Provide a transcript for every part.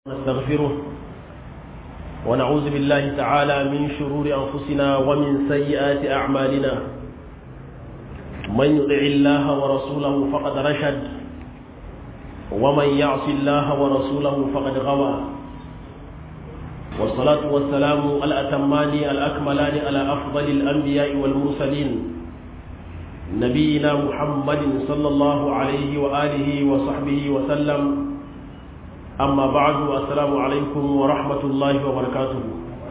نستغفره ونعوذ بالله تعالى من شرور أنفسنا ومن سيئات أعمالنا من يطع الله ورسوله فقد رشد ومن يعص الله ورسوله فقد غوى والصلاة والسلام الأتمان الأكملان على أفضل الأنبياء والمرسلين نبينا محمد صلى الله عليه وآله وصحبه وسلم amma ba'du assalamu alaikum wa rahmatullahi wa barakatuhu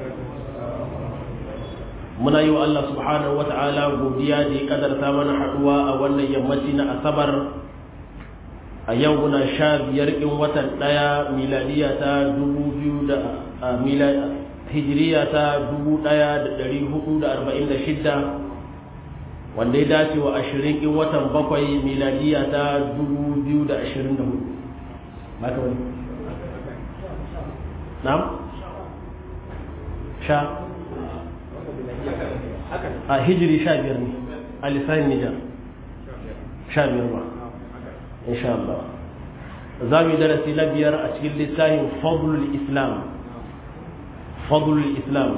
muna yi wa Allah subhanahu wa ta'ala godiya da ya kadarta mana haduwa a wannan yammaci na asabar a yau muna sha biyar in watan daya miladiya ta dubu biyu da hijiriya ta dubu daya da dari hudu da arba'in da shidda wanda ya dace wa ashirin in watan bakwai miladiya ta dubu biyu da ashirin da hudu نعم شا هجري شا بيرني اللسان النجار شا بيرما إن شاء الله زامي درسي لبير أشكل لسان فضل الإسلام فضل الإسلام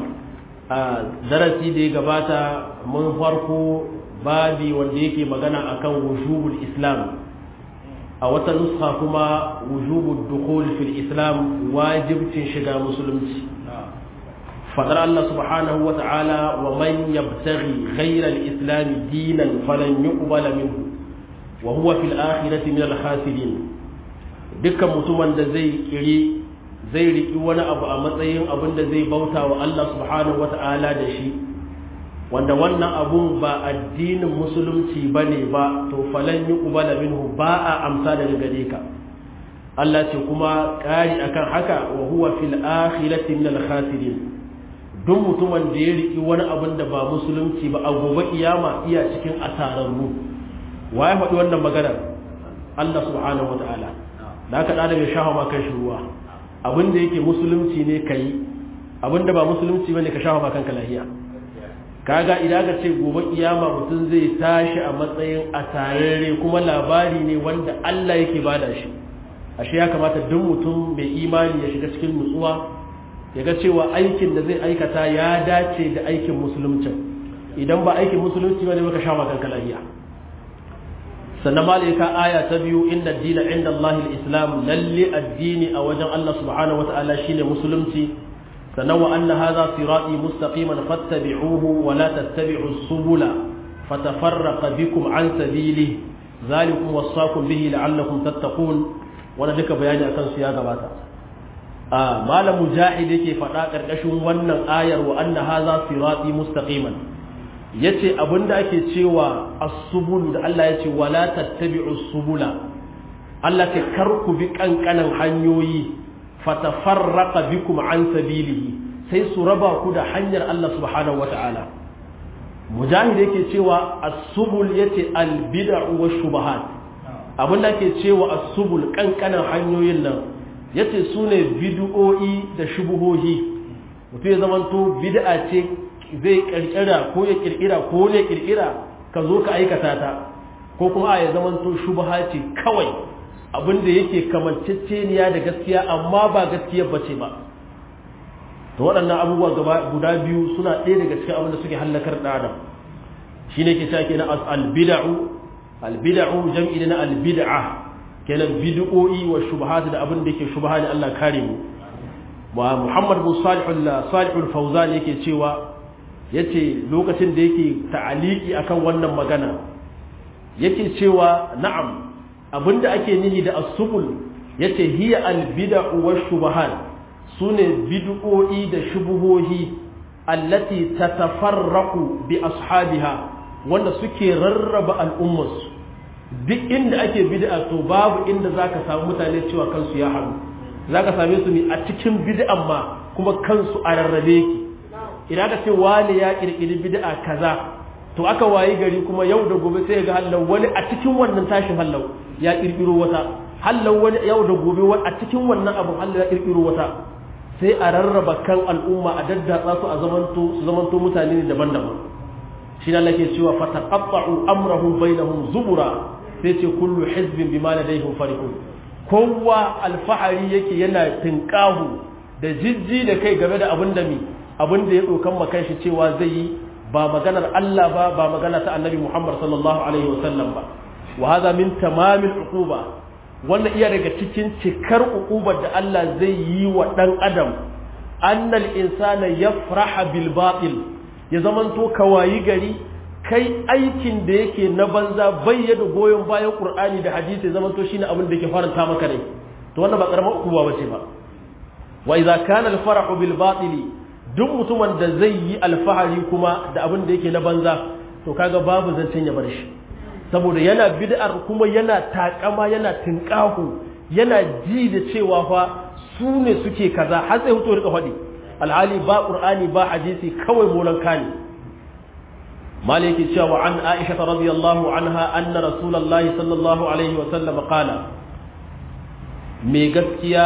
درسي دي قباتا من فرقو babi wanda yake magana akan wujubul islam a wata nuska kuma wujubu dukhul fil islam wajibcin shiga musulunci fadar Allah subhanahu wa ta'ala wa man yabtaghi ghayra al-islam dinan falan yuqbala minhu wa huwa fil akhirati min al-khasirin dukkan mutumin da zai kiri zai riki wani abu a matsayin abin da zai bauta wa Allah subhanahu wa ta'ala da shi wanda wannan abun ba addinin musulunci ba ne ba to falan yi ƙubala minhu ba a amsa daga gare ka Allah ce kuma ƙari akan haka wa huwa fil akhirati min al khasirin duk mutumin da ya riki wani abun da ba musulunci ba a gobe kiyama iya cikin asararru wa ya faɗi wannan maganar Allah subhanahu wa ta'ala da aka ɗada mai shafa ma kan ruwa abin da yake musulunci ne ka yi abin da ba musulunci ba ne ka shafa ma kanka lahiya kaga idan ka ce gobe kiyama mutum zai tashi a matsayin asararre kuma labari ne wanda Allah yake bada shi ashe ya kamata duk mutum mai imani ya shiga cikin nutsuwa ya ga cewa aikin da zai aikata ya dace da aikin musulunci idan ba aikin musulunci ba ne baka sha makan kalahiya sannan malika aya ta biyu inda dina inda Allah islam lalle addini a wajen Allah subhanahu wataala shine musulunci sannan wa anna hadha sirati mustaqiman fattabi'uhu wa la tattabi'u subula fatafarraqa bikum an sabili zalikum wasaqum bihi la'allakum tattaqun wannan duka bayani akan su ya gabata a malam mujahid yake faɗa ƙarƙashin wannan ayar wa anna hadha sirati mustaqiman yace abinda ake cewa as-subul da Allah yace wa la tattabi'u subula Allah ke karku bi kankanan hanyoyi fatafarraqa bikum an sabilihi sai su raba ku da hanyar Allah subhanahu wata'ala mujahid yake cewa as-subul yace al-bid'u wash-shubahat abin da ke cewa as-subul kankanan hanyoyin nan yace sune bid'o'i da shubuhohi mutum ya zamanto bid'a ce zai kirkira ko ya kirkira ko ne kirkira ka zo ka aikata ta ko kuma a ya zamanto shubha ce kawai abin da yake kamanceceniya da gaskiya amma ba gaskiya bace ba to waɗannan abubuwa guda biyu suna ɗaya daga cikin abin da suke hallakar da adam shine ke cewa kenan al-bid'u al-bid'u jam'i na al-bid'a kenan bid'o'i wa shubuhat da abin da yake shubha ne Allah kare mu wa Muhammad bin Salih al-Salih al-Fawzan yake cewa yace lokacin da yake ta'aliki akan wannan magana yake cewa na'am abinda ake nihi da as-subul yace hiya al-bid'u wash-shubahat sune bid'o'i da shubuhohi allati tatafarraqu bi ashabiha wanda suke rarraba al'ummarsu duk inda ake bid'a to babu inda zaka samu mutane cewa kansu ya haɗu zaka same su ne a cikin bid'an ma kuma kansu a rarrabe ki idan ka ce wani ya kirkiri bid'a kaza to aka wayi gari kuma yau da gobe sai ga hallau wani a cikin wannan tashin hallau ya kirkiro wata hallau wani yau da gobe wani a cikin wannan abin hallau ya kirkiro wata sai a rarraba kan al'umma a daddatsa su a zamanto su zamanto mutane ne daban-daban shi ne Allah ke cewa fa taqatta'u amrahum bainahum zubura sai ce kullu hizbin bima ladayhim farihun kowa alfahari yake yana tinkahu da jijji da kai game da abin da mi abin da ya dokan makan shi cewa zai yi ba maganar Allah ba ba magana ta annabi Muhammad sallallahu alaihi wasallam ba wa hadha min tamamil uquba wannan iya daga cikin cikar uqubar da Allah zai yi wa dan adam annal insana yafraha bil batil ya zamanto kawayi gari kai aikin da yake na banza bayyana goyon bayan qur'ani da hadisi ya zamanto shine abin da yake faranta maka rai to wannan ba karamar uquba bace ba wa idza kana al farahu bil batili duk mutumin da zai yi alfahari kuma da abin da yake na banza to kaga babu zancen ya bar shi saboda yana bid'ar kuma yana takama yana tinkahu yana ji da cewa fa su ne suke kaza har sai hutu rika faɗi alhali ba qur'ani ba hadisi kawai molan kani maliki cewa an aisha radiyallahu anha anna rasulullahi sallallahu alaihi wa sallam qala me gaskiya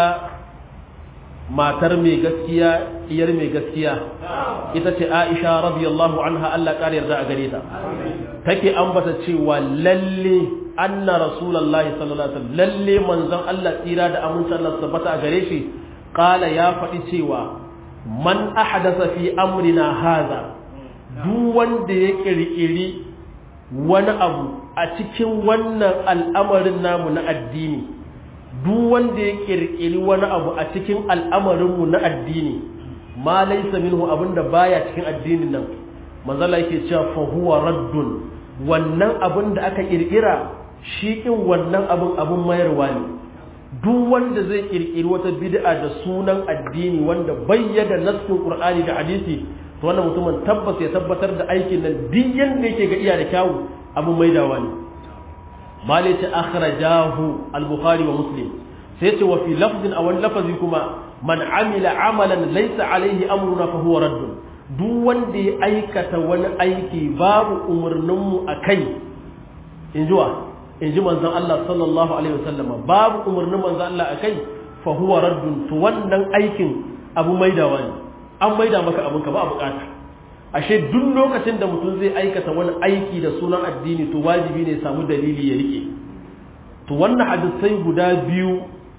matar mai gaskiya iyar mai gaskiya ita ce aisha radiyallahu anha Allah ƙari yarda a gare ta take ambata cewa lalle anna rasulullahi sallallahu alaihi wasallam lalle manzon Allah tsira da amincin Allah tabbata a gare shi qala ya faɗi cewa man ahdasa fi amrina hadha duk wanda ya kirkiri wani abu a cikin wannan al'amarin namu na addini duk wanda ya kirkiri wani abu a cikin al'amarinmu na addini ma laisa minhu abinda baya cikin addinin nan manzala yake cewa fa huwa raddun wannan abin da aka kirkira shi kin wannan abin abin mayarwa ne duk wanda zai kirkiri wata bid'a da sunan addini wanda bayyana nassin qur'ani da hadisi to wannan mutumin tabbas ya tabbatar da aikin nan duk yanda yake ga iya da kyawu abin maidawa ne mali ta akhrajahu al-bukhari wa muslim sai ce wa fi lafzin aw lafazi kuma man amila amalan laysa alaihi amruna fa huwa radd duk wanda ya aikata wani aiki babu umurnin mu akai in jiwa in ji manzon Allah sallallahu alaihi wasallam babu umurnin manzon Allah akai fa huwa radd to wannan aikin abu maidawa ne an maida maka abinka ba a bukata ashe duk lokacin da mutum zai aikata wani aiki da sunan addini to wajibi ne samu dalili ya rike to wannan hadisai guda biyu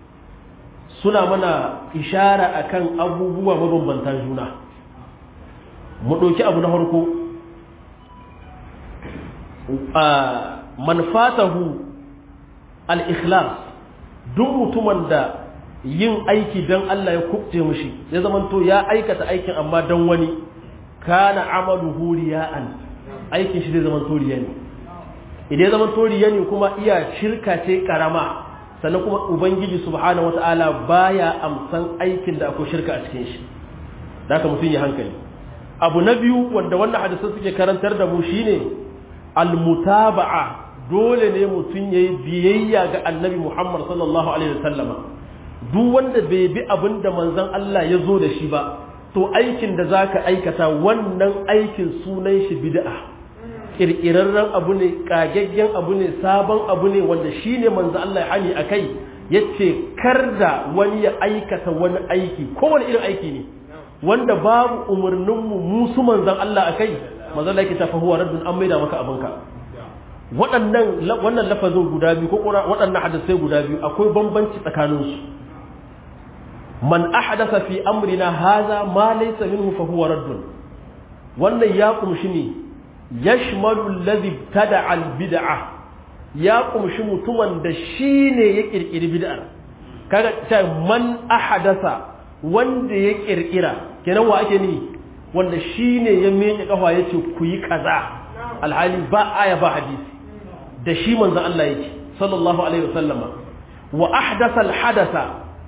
suna mana ishara akan abubuwa mabambanta juna mu ɗauki abu na farko man fatahu al-ikhlas duk mutumin da yin aiki don Allah ya kubce mushi ya zamanto ya aikata aikin amma don wani kana amaluhu riya'an aikin shi zai zama toriya ne idan ya zama toriya ne kuma iya shirka ce karama sannan kuma ubangiji subhanahu wata'ala baya amsan aikin da akwai shirka a cikin shi da haka mutum ya hankali abu na biyu wanda wannan hadisan suke karantar da mu shine almutaba'a dole ne mutum yayi biyayya ga annabi Muhammad sallallahu alaihi wasallama duk wanda bai bi abin da manzon Allah ya zo da shi ba to aikin da za ka aikata wannan aikin sunan shi bid'a ƙirƙirarren abu ne ƙagaggen abu ne sabon abu ne wanda shi ne manzo Allah ya hani a kai ya ce kar da wani ya aikata wani aiki kowane irin aiki ne wanda babu umarninmu musu manzan Allah a kai manzo Allah ya tafi huwa raddun an maida maka abinka waɗannan wannan lafazin guda biyu ko waɗannan hadisai guda biyu akwai bambanci tsakaninsu man ahdatha fi amrina hadha ma laysa minhu fa huwa radd wannan ya kumshi ne yashmalu alladhi tada al bid'a ya kumshi mutumin da shine ya kirkiri bid'ar kaga ta man ahdatha wanda ya kirkira kenan wa ake ni wanda shine ya miƙe kafa yace ku yi kaza alhali ba aya ba hadisi da shi manzon Allah yake sallallahu alaihi wasallama wa ahdatha al hadatha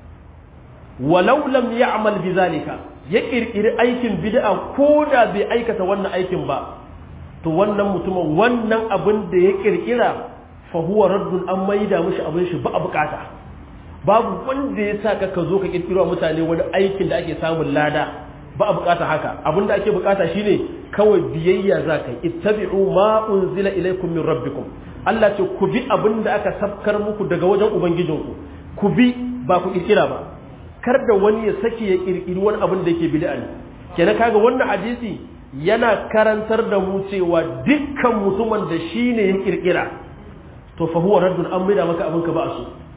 walau lam ya'mal bizalika ya kirkiri aikin bid'a ko da bai aikata wannan aikin ba to wannan mutumin wannan abin da ya kirkira fa huwa raddun an maida mishi abin shi ba a bukata babu wanda ya sa ka zo ka kirkiro mutane wani aikin da ake samun lada ba a bukata haka abin da ake bukata shine kawai biyayya za ka ittabi'u ma unzila ilaykum min rabbikum Allah ce ku bi abin da aka sabkar muku daga wajen ubangijinku ku bi ba ku kirkira ba kar da wani ya sake ya kirkiri wani abin da yake bid'a ne kenan kaga wannan hadisi yana karantar da mu cewa dukkan mutumin da shine ya kirkira to fa huwa raddun an maida maka abin ka ba su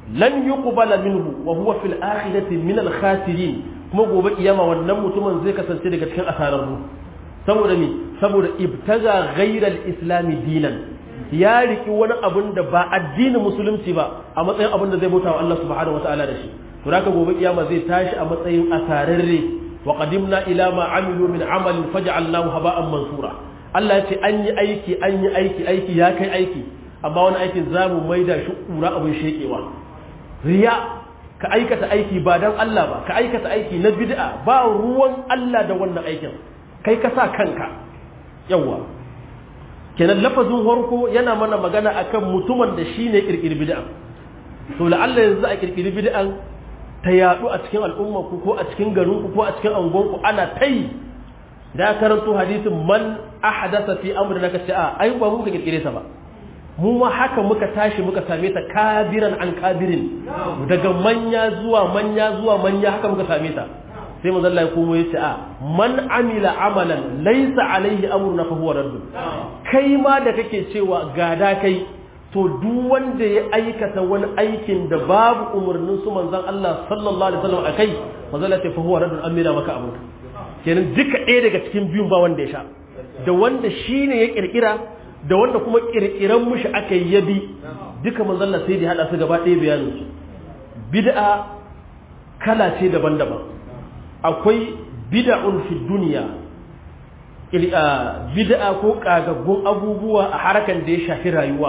lan yuqbala minhu wa huwa fil akhirati min al khasirin kuma gobe kiyama wannan mutumin zai kasance daga cikin asararru saboda me saboda ibtaga ghayra al islam dinan ya riki wani abun da ba addinin musulunci ba a matsayin abun da zai bauta wa Allah subhanahu wataala da shi to haka gobe kiyama zai tashi a matsayin asararre wa qadimna ila ma amilu min amalin faj'alnahu haba'an mansura Allah ya ce an yi aiki an yi aiki aiki ya kai aiki amma wani aikin za mu maida shi ƙura abin shekewa riya ka aikata aiki ba don Allah ba ka aikata aiki na bid'a ba ruwan Allah da wannan aikin kai ka sa kanka yawa kenan lafazin harko yana mana magana akan mutumin da shi ne ƙirƙiri bid'a to la'alla yanzu a ƙirƙiri bid'an ta yaɗu a cikin al'ummarku ko a cikin garinku ko a cikin angonku ana ta yi da karanto hadisin man ahadasa fi amrina ka ce a ai ba mu ka kirkire ta ba mu ma haka muka tashi muka same ta kabiran an kabirin daga manya zuwa manya zuwa manya haka muka same ta sai manzo Allah ya komo yace a man amila amalan laysa alaihi amruna fa huwa radd kai ma da kake cewa gada kai to duk wanda ya aikata wani aikin da babu umarnin su manzon Allah sallallahu alaihi wasallam akai manzo Allah ya ce fa huwa radd amina maka abunka kenan duka ɗaya daga cikin biyun ba wanda ya sha da wanda shi ne ya ƙirƙira da wanda kuma ƙirƙiran mushi aka yi yabi duka manzalla sai da haɗa su gaba ɗaya bayanin su bid'a kala ce daban-daban akwai bid'un fi duniya bid'a ko ƙagaggun abubuwa a harakan da ya shafi rayuwa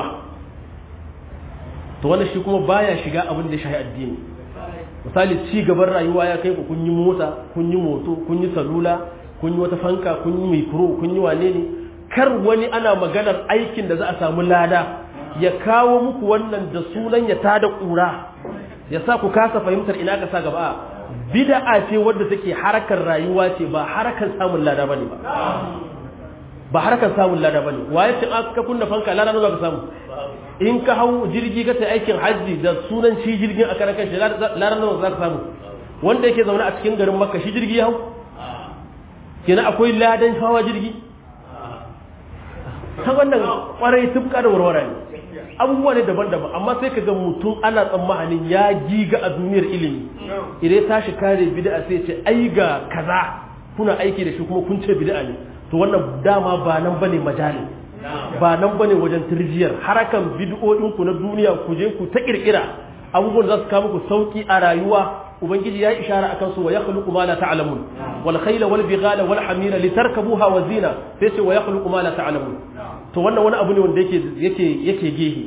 to wannan shi kuma baya shiga abin da ya shafi addini misali ci gaban rayuwa ya kai ku kun yi mota kun yi moto kun yi salula kun yi wata fanka kun yi mikro kun yi wane ne kar wani ana maganar aikin da za a samu lada ya kawo muku wannan da sunan ya tada kura ya sa ku kasa fahimtar ina ka sa gaba bid'a ce wadda take harakar rayuwa ce ba harakar samun lada bane ba ba harakar samun lada bane waye ce aka kunna fanka lada ne ka samu in ka hau jirgi ka ta aikin hajji da sunan shi jirgin a karan kanshi laran nawa za ka samu wanda yake zaune a cikin garin makka shi jirgi ya hau kenan akwai ladan hawa jirgi ta wannan kwarai tufka da warwara ne abubuwa ne daban-daban amma sai ka ga mutum ana tsammanin ya giga a duniyar ilimi idan tashi kare bid'a sai ce ai ga kaza kuna aiki da shi kuma kun ce bid'a ne to wannan dama ba nan bane majalin ba nan bane wajen turjiyar harakan bid'o'in ku na duniya ku je ku ta kirkira abubuwan za su kawo muku sauki a rayuwa ubangiji ya ishara akan su wa yakhluqu ma la ta'lamun wal khayla wal bighala wal hamira litarkabuha wa zina sai ce wa yakhluqu ma la ta'lamun to wannan wani abu ne wanda yake yake yake gehe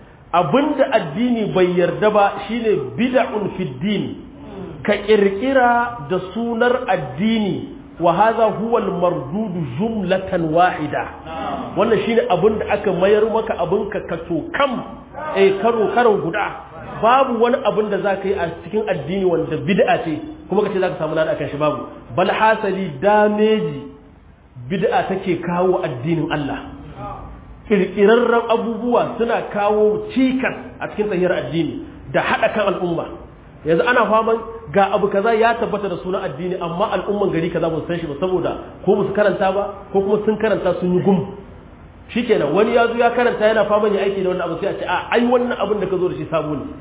abinda addini bai yarda ba shine bid'un fid din ka kirkira da sunar addini wa hadha huwa al-mardud jumlatan wahida wannan shine abin da aka mayar maka abin ka kato kam eh karo karo guda babu wani abin da zaka yi a cikin addini wanda bid'a ce kuma kace zaka samu lada kan shi babu bal hasali dameji bid'a take kawo addinin Allah kirkirarren abubuwa suna kawo cikas a cikin tsahiyar addini da hada kan al'umma yanzu ana faman ga abu kaza ya tabbata da sunan addini amma al'umman gari kaza ba su san shi ba saboda ko ba su karanta ba ko kuma sun karanta sun yi gum shikenan wani ya zo ya karanta yana faman ya aiki da wannan abu sai a ce a ai wannan abin da ka zo da shi sabo ne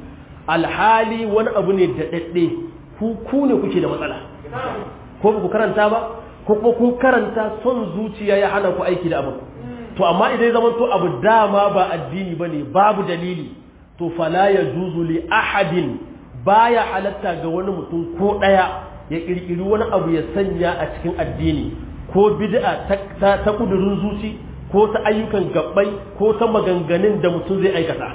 alhali wani abu ne da dadde ku ku ne kuke da matsala ko ba ku karanta ba ko kuma kun karanta son zuciya ya hana ku aiki da abin to amma idan zaman to abu dama ba addini bane babu dalili to fala yajuzu li ahadin baya halatta ga wani mutum ko ɗaya ya ƙirƙiri wani abu ya sanya a cikin addini ko bid'a ta, ta, kudurin zuci ko ta ayyukan gabbai ko ta maganganun da mutum zai aikata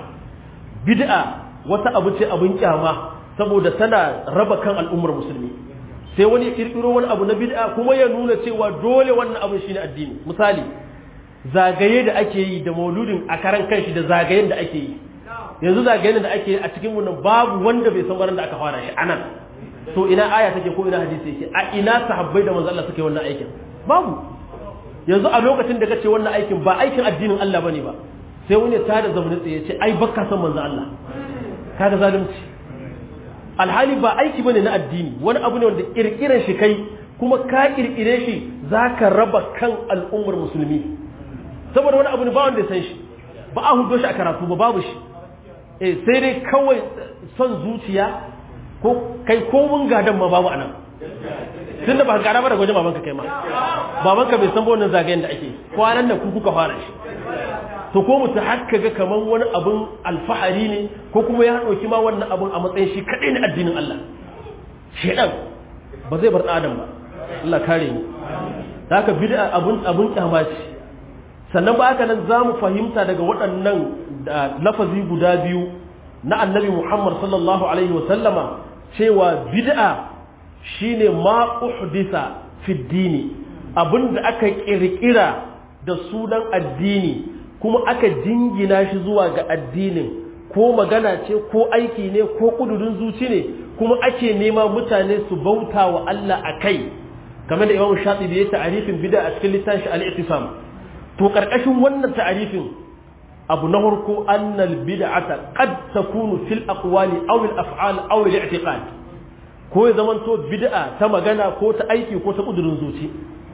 bid'a wata abu ce abin kyama saboda tana raba kan al'ummar musulmi sai wani ya ƙirƙiro wani abu na bid'a kuma ya nuna cewa dole wannan abin shine addini misali zagaye da ake yi da mauludin a karan kanshi da zagayen da ake yi yanzu zagayen da ake a cikin nan babu wanda bai san wurin da aka fara shi anan to ina aya take ko ina hadisi yake a ina sahabbai da manzo Allah suke wannan aikin babu yanzu a lokacin da kace wannan aikin ba aikin addinin Allah bane ba sai wani ta da zamanin tsaye ce ai baka san manzo Allah kaga zalunci alhali ba aiki bane na addini wani abu ne wanda kirkiran shi kai kuma ka kirkire shi zaka raba kan al'ummar musulmi saboda wani abu ne ba wanda ya san shi ba a hudo shi a karatu ba babu shi eh sai dai kawai son zuciya ko kai ko mun gadan ma babu anan tunda ba gada ba daga wajen babanka kai ma babanka bai san ba wannan zagayen da ake kwanan da ku kuka fara shi to ko mutu haka ga kaman wani abun alfahari ne ko kuma ya ɗauki ma wannan abun a matsayin shi kaɗai na addinin Allah shedan ba zai bar adam ba Allah kare ni haka bid'a abun abun kyama ce sannan ba haka nan zamu fahimta daga waɗannan lafazi guda biyu na annabi Muhammad sallallahu alaihi wa sallama cewa bid'a shine ma uhdisa fi dini abinda aka kirkira da sunan addini kuma aka jingina shi zuwa ga addinin ko magana ce ko aiki ne ko kudurin zuci ne kuma ake nema mutane su bauta wa Allah a kai kamar da Imam Shatibi ya ta'arifin bid'a a cikin littafin shi al-Ittisam to karkashin wannan ta'arifin abu na farko annal bid'ata qad takunu fil aqwali aw al af'al aw al i'tiqad ko ya zamanto bid'a ta magana ko ta aiki ko ta kudurin zuci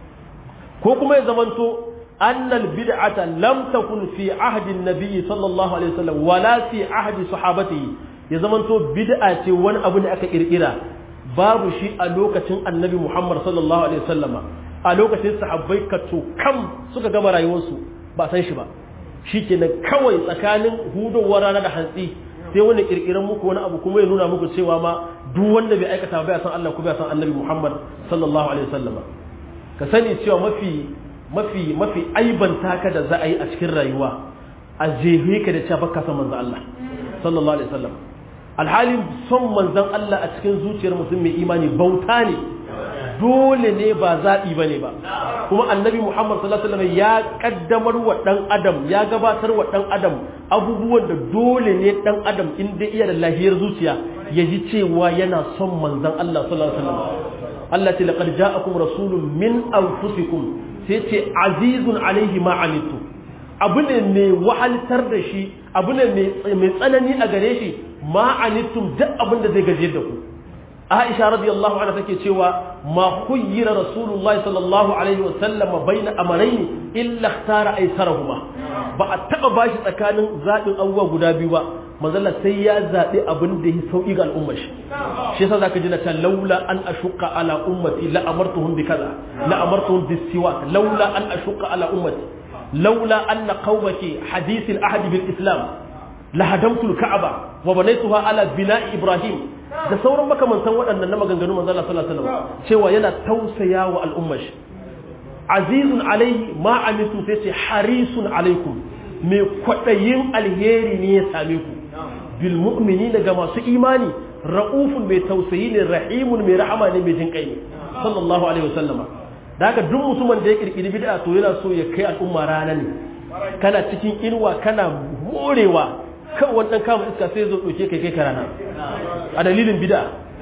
ko kuma ya zamanto annal bid'ata lam takun fi ahdi an-nabi sallallahu alaihi wasallam wala fi ahdi sahabatihi ya zamanto bid'a ce wani abu ne aka kirkira babu shi a lokacin annabi Muhammad sallallahu alaihi wasallama a lokacin sahabbai ka to kam suka gama rayuwarsu ba san shi ba shikenan kawai tsakanin hudowar rana da hantsi sai wani kirkiran muku wani abu kuma ya nuna muku cewa ma duk wanda bai aikata ba ya san Allah ko bai san annabi Muhammad sallallahu alaihi wasallama ka sani cewa mafi mafi mafi aibanta ka da za a yi a cikin rayuwa a jehe ka da cewa baka san manzon Allah sallallahu alaihi wasallam alhalin son manzon Allah a cikin zuciyar mutum mai imani bauta ne dole ne ba zaɓi ba ne ba kuma annabi Muhammad sallallahu alaihi wasallam ya kaddamar wa dan adam ya gabatar wa dan adam abubuwan da dole ne dan adam in dai iya da lahiyar zuciya ya ji cewa yana son manzon Allah sallallahu alaihi wasallam Allah ce laqad ja'akum rasulun min anfusikum sai ce azizun alaihi ma anitu abu ne mai wahaltar da shi abu ne mai tsanani a gare shi ma anitum duk abin da zai gaje da ku Aisha radiyallahu anha take cewa ma khuyyira Rasulullahi sallallahu alaihi wa sallam baina amrayn illa ikhtara aysarahuma ba a taba bashi tsakanin zabin abubuwa guda biyu ba manzala sai ya zabi abin da ya sauki ga al'ummar shi shi yasa zaka ji na ta laula an ashqa ala ummati la amartuhum bi kaza la amartuhum bis siwak laula an ashqa ala ummati laula anna qaumaki hadith al ahd bil islam la hadamtu al ka'aba wa banaytuha ala bina'i ibrahim da sauran makamantan waɗannan na maganganu manzo Allah sallallahu alaihi wasallam cewa yana tausaya wa al'ummar shi azizun alaihi ma amitu sai ce harisun alaikum mai kwaɗayin alheri ne ya same ku bil mu'minina ga masu imani ra'ufun mai tausayi ne rahimun mai rahama ne mai jin kai ne sallallahu alaihi wasallama da haka duk mutumin da ya kirkiri bid'a to yana so ya kai al'umma rana ne kana cikin inuwa kana morewa kan wannan kama iska sai zo ɗauke kai kai ka rana a dalilin bid'a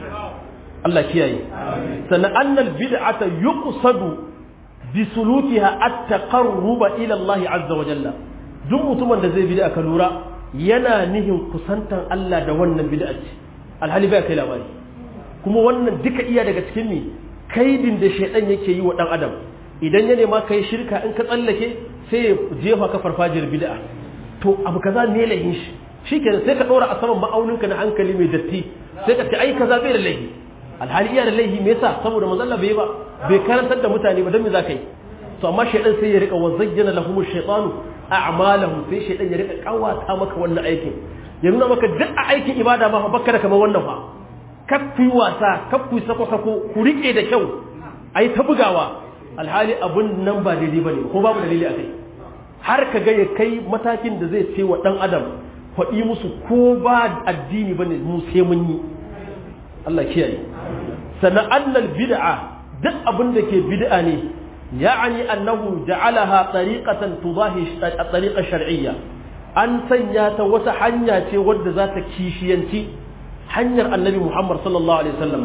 Allah kiyaye sannan annal bid'ata yuqsadu bi sulukiha at-taqarruba ila Allah azza wa jalla duk mutumin da zai bid'a ka lura yana nihin kusantan Allah da wannan bid'a ce alhali bai kai labari kuma wannan duka iya daga cikin ne kaidin da shaidan yake yi wa dan adam idan ya nema kai shirka in ka tsallake sai ya jefa ka farfajiyar bid'a to abu kaza ne lahin shi shikenan sai ka dora a saman ma'auninka na hankali mai datti sai ka ce ai kaza bai da laihi alhali iya da laihi me yasa saboda manzon Allah bai ba bai karantar da mutane ba dan me za ka yi to amma shaidan sai ya rika wa zayyana lahum shaytanu a'malahum sai shaidan ya rika kawata maka wannan aikin ya nuna maka duk a aikin ibada ma baka da kamar wannan fa kaffi wasa kaffi sako sako ku rike da kyau ai ta bugawa alhali abun nan ba daidai bane ko babu dalili a kai har ka ga ya kai matakin da zai ce wa dan adam faɗi musu ko ba addini bane mu sai mun yi Allah kiyaye sannan annal bid'a duk abin da ke bid'a ne ya'ani annahu ja'alaha tariqatan tudahi at-tariqa shar'iyya an sanya ta wata hanya ce wadda za ta kishiyanci hanyar annabi Muhammad sallallahu alaihi wasallam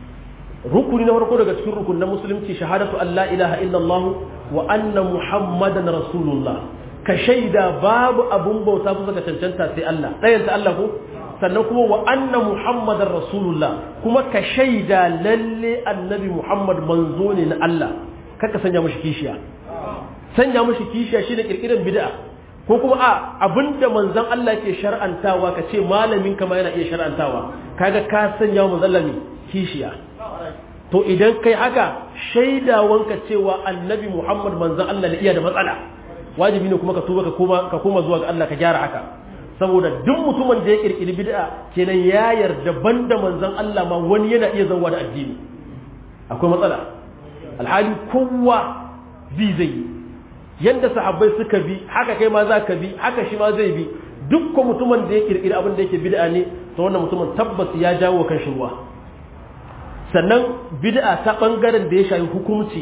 rukuni na farko daga cikin rukun na musulunci shahadatu an la ilaha illallah wa anna muhammadan rasulullah ka shaida babu abun bauta kusa ga cancanta sai Allah ɗayan ta Allah ko sannan kuma wa anna muhammadan rasulullah kuma ka shaida lalle annabi muhammad manzo ne na Allah kaka sanya mashi kishiya sanya mashi kishiya shine kirkiran bid'a ko kuma a abinda manzon Allah ke shar'antawa ka ce malamin kama yana iya shar'antawa kaga ka sanya wa manzon kishiya to idan kai haka shaidawanka cewa annabi Muhammad manzon Allah ne iya da matsala wajibi ne kuma ka tuba ka koma ka koma zuwa ga Allah ka gyara haka saboda duk mutumin da ya kirkiri bid'a kenan ya yarda banda manzon Allah ma wani yana iya zauwa da addini akwai matsala alhali kowa bi zai yi yanda sahabbai suka bi haka kai ma za ka bi haka shi ma zai bi dukkan mutumin da ya kirkiri abin da yake bid'a ne to wannan mutumin tabbas ya jawo kan shi ruwa sannan bid'a ta bangaren da ya shafi hukunci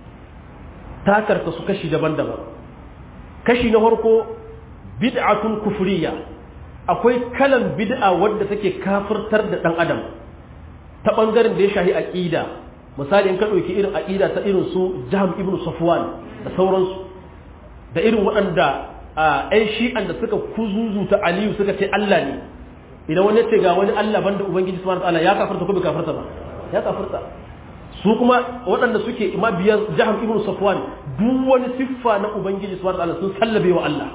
ta karta su kashi daban-daban kashi na farko bid'atun kufriya akwai kalan bid'a wadda take kafirtar da dan adam ta bangaren da ya shafi aqida misali in ka dauki irin aqida ta irin su Jahm ibn Safwan da sauransu da irin waɗanda ai shi'an da suka kuzuzuta Aliyu suka ce Allah ne idan wani ce ga wani Allah banda Ubangiji subhanahu wa ta'ala ya kafirta ko bai kafirta ba ya kafirta su kuma waɗanda suke mabiyan Jahm ibn Safwan duk wani siffa na Ubangiji subhanahu wa ta'ala sun sallabe wa Allah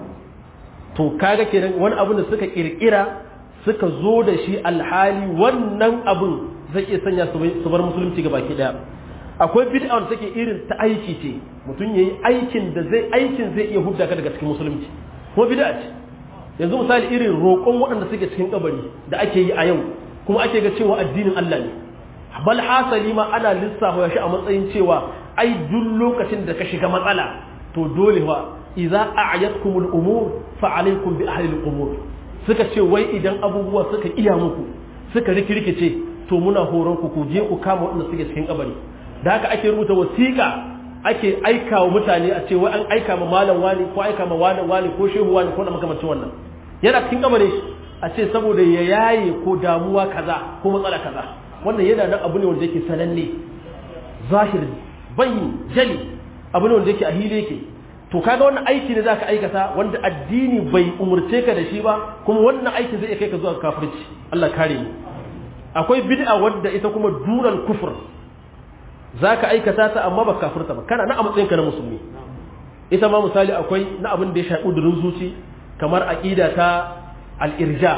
to kaga kenan wani abin da suka kirkira suka zo da shi alhali wannan abin zai iya sanya su bar musulunci ga baki daya akwai bid'a wanda take irin ta aiki ce mutum yayi aikin da zai aikin zai iya hudda ka daga cikin musulunci kuma bid'a ce yanzu misali irin roƙon waɗanda suke cikin kabari da ake yi a yau kuma ake ga cewa addinin Allah ne bal hasali ma ana lissafa shi a matsayin cewa ai duk lokacin da ka shiga matsala to dole fa idza a'yatkumul umur fa alaykum bi ahli al-umur suka ce wai idan abubuwa suka iya muku suka rikirkice to muna horon ku ku je ku kama waɗanda suke cikin kabari da haka ake rubuta wasiƙa ake aika wa mutane a ce wai an aika ma malam wani ko aika ma wani wani ko shehu wani ko na makamancin wannan yana cikin kabari a ce saboda ya yaye ko damuwa kaza ko matsala kaza wannan yana nan abu ne wanda yake sananne zahiri bayyin jali abu ne wanda yake a hili yake to kaga wannan aiki ne zaka aikata wanda addini bai umurce ka da shi ba kuma wannan aiki zai kai ka zuwa kafirci Allah kare mu akwai bid'a wadda ita kuma duran kufur zaka aikata ta amma ba kafirta ba kana na a matsayin ka na musulmi ita ma misali akwai na abin da ya shafi udurin zuci kamar aqida ta al-irja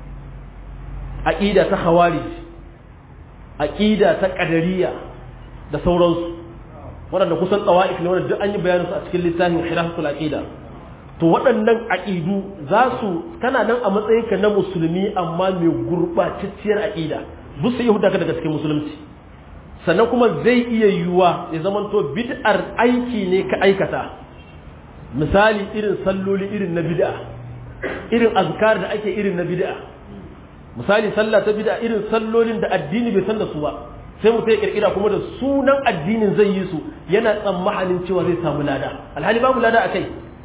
aqida ta khawarij aqida ta qadariyya da sauransu waɗanda kusan tsawa'if ne wanda duk an yi bayaninsu a cikin littafin khilaful aqida to waɗannan aqidu za su kana nan a matsayinka na musulmi amma mai gurɓatacciyar aqida bu su yahuda ka daga cikin musulunci sannan kuma zai iya yiwuwa ya zama to bid'ar aiki ne ka aikata misali irin salloli irin na bid'a irin azkar da ake irin na bid'a misali sallah ta bid'a irin sallolin da addini bai san da su ba sai mutum ya kirkira kuma da sunan addinin zai yi su yana tsammanin cewa zai samu lada alhali babu lada a kai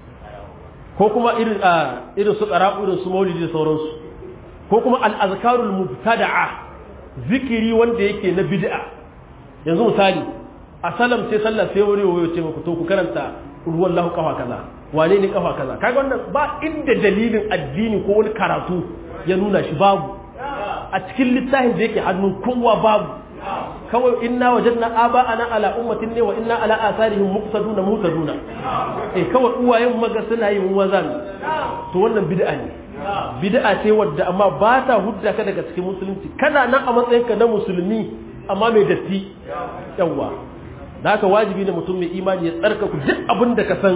ko kuma irin a irin su qara'u irin su maulidi da sauransu ko kuma al-azkarul mubtada'a zikiri wanda yake na bid'a yanzu misali a salam sai sallah sai wani wayo ce muku to ku karanta ruwan lahu kafa kaza wane ne kafa kaza kaga wannan ba inda dalilin addini ko wani karatu ya nuna shi babu a cikin littafin da yake hannun kowa babu kawai inna wajadna aba'ana ala ummatin ne wa inna ala asarihim muqtaduna mutaduna eh kawai uwayen maga suna yin wazan to wannan bid'a ne bid'a ce wadda amma ba ta hudda ka daga cikin musulunci kana nan a matsayin ka na musulmi amma mai datti yawa da haka wajibi ne mutum mai imani ya tsarka ku duk abin da ka san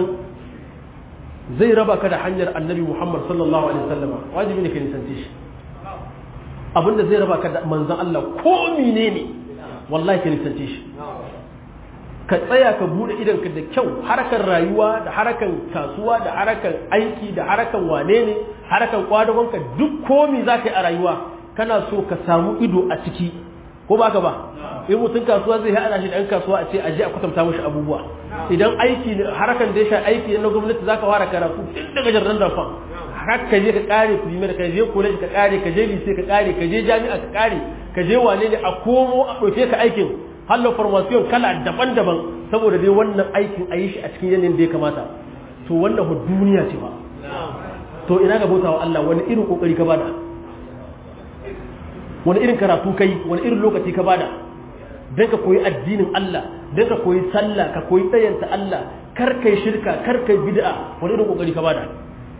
zai raba ka da hanyar annabi Muhammad sallallahu alaihi wasallam wajibi ne ka nisance shi abinda zai raba ka da manzan Allah ko menene wallahi ka nisance shi ka tsaya ka bude idanka da kyau harakan rayuwa da harakan kasuwa da harakan aiki da harakan wane ne harakan kwadagonka duk komi za ka yi a rayuwa kana so ka samu ido a ciki ko ba ka ba in mutum kasuwa zai haɗa shi da 'yan kasuwa a ce aje a kwatanta mashi abubuwa idan aiki harakan da ya sha aiki na gwamnati za ka fara karatu tun daga jarran darfan har ka je ka kare primaire ka je college ka kare ka je lycée ka kare ka je jami'a ka kare ka je wane ne a komo a ɗauke ka aikin hallo formation kala daban-daban saboda dai wannan aikin a yi shi a cikin yanayin da ya kamata to wannan fa duniya ce ba to ina ga bautawa Allah wani irin kokari ka bada wani irin karatu kai wani irin lokaci ka bada dan ka koyi addinin Allah dan ka koyi sallah ka koyi tsayanta Allah kar kai shirka kar kai bid'a wani irin kokari ka bada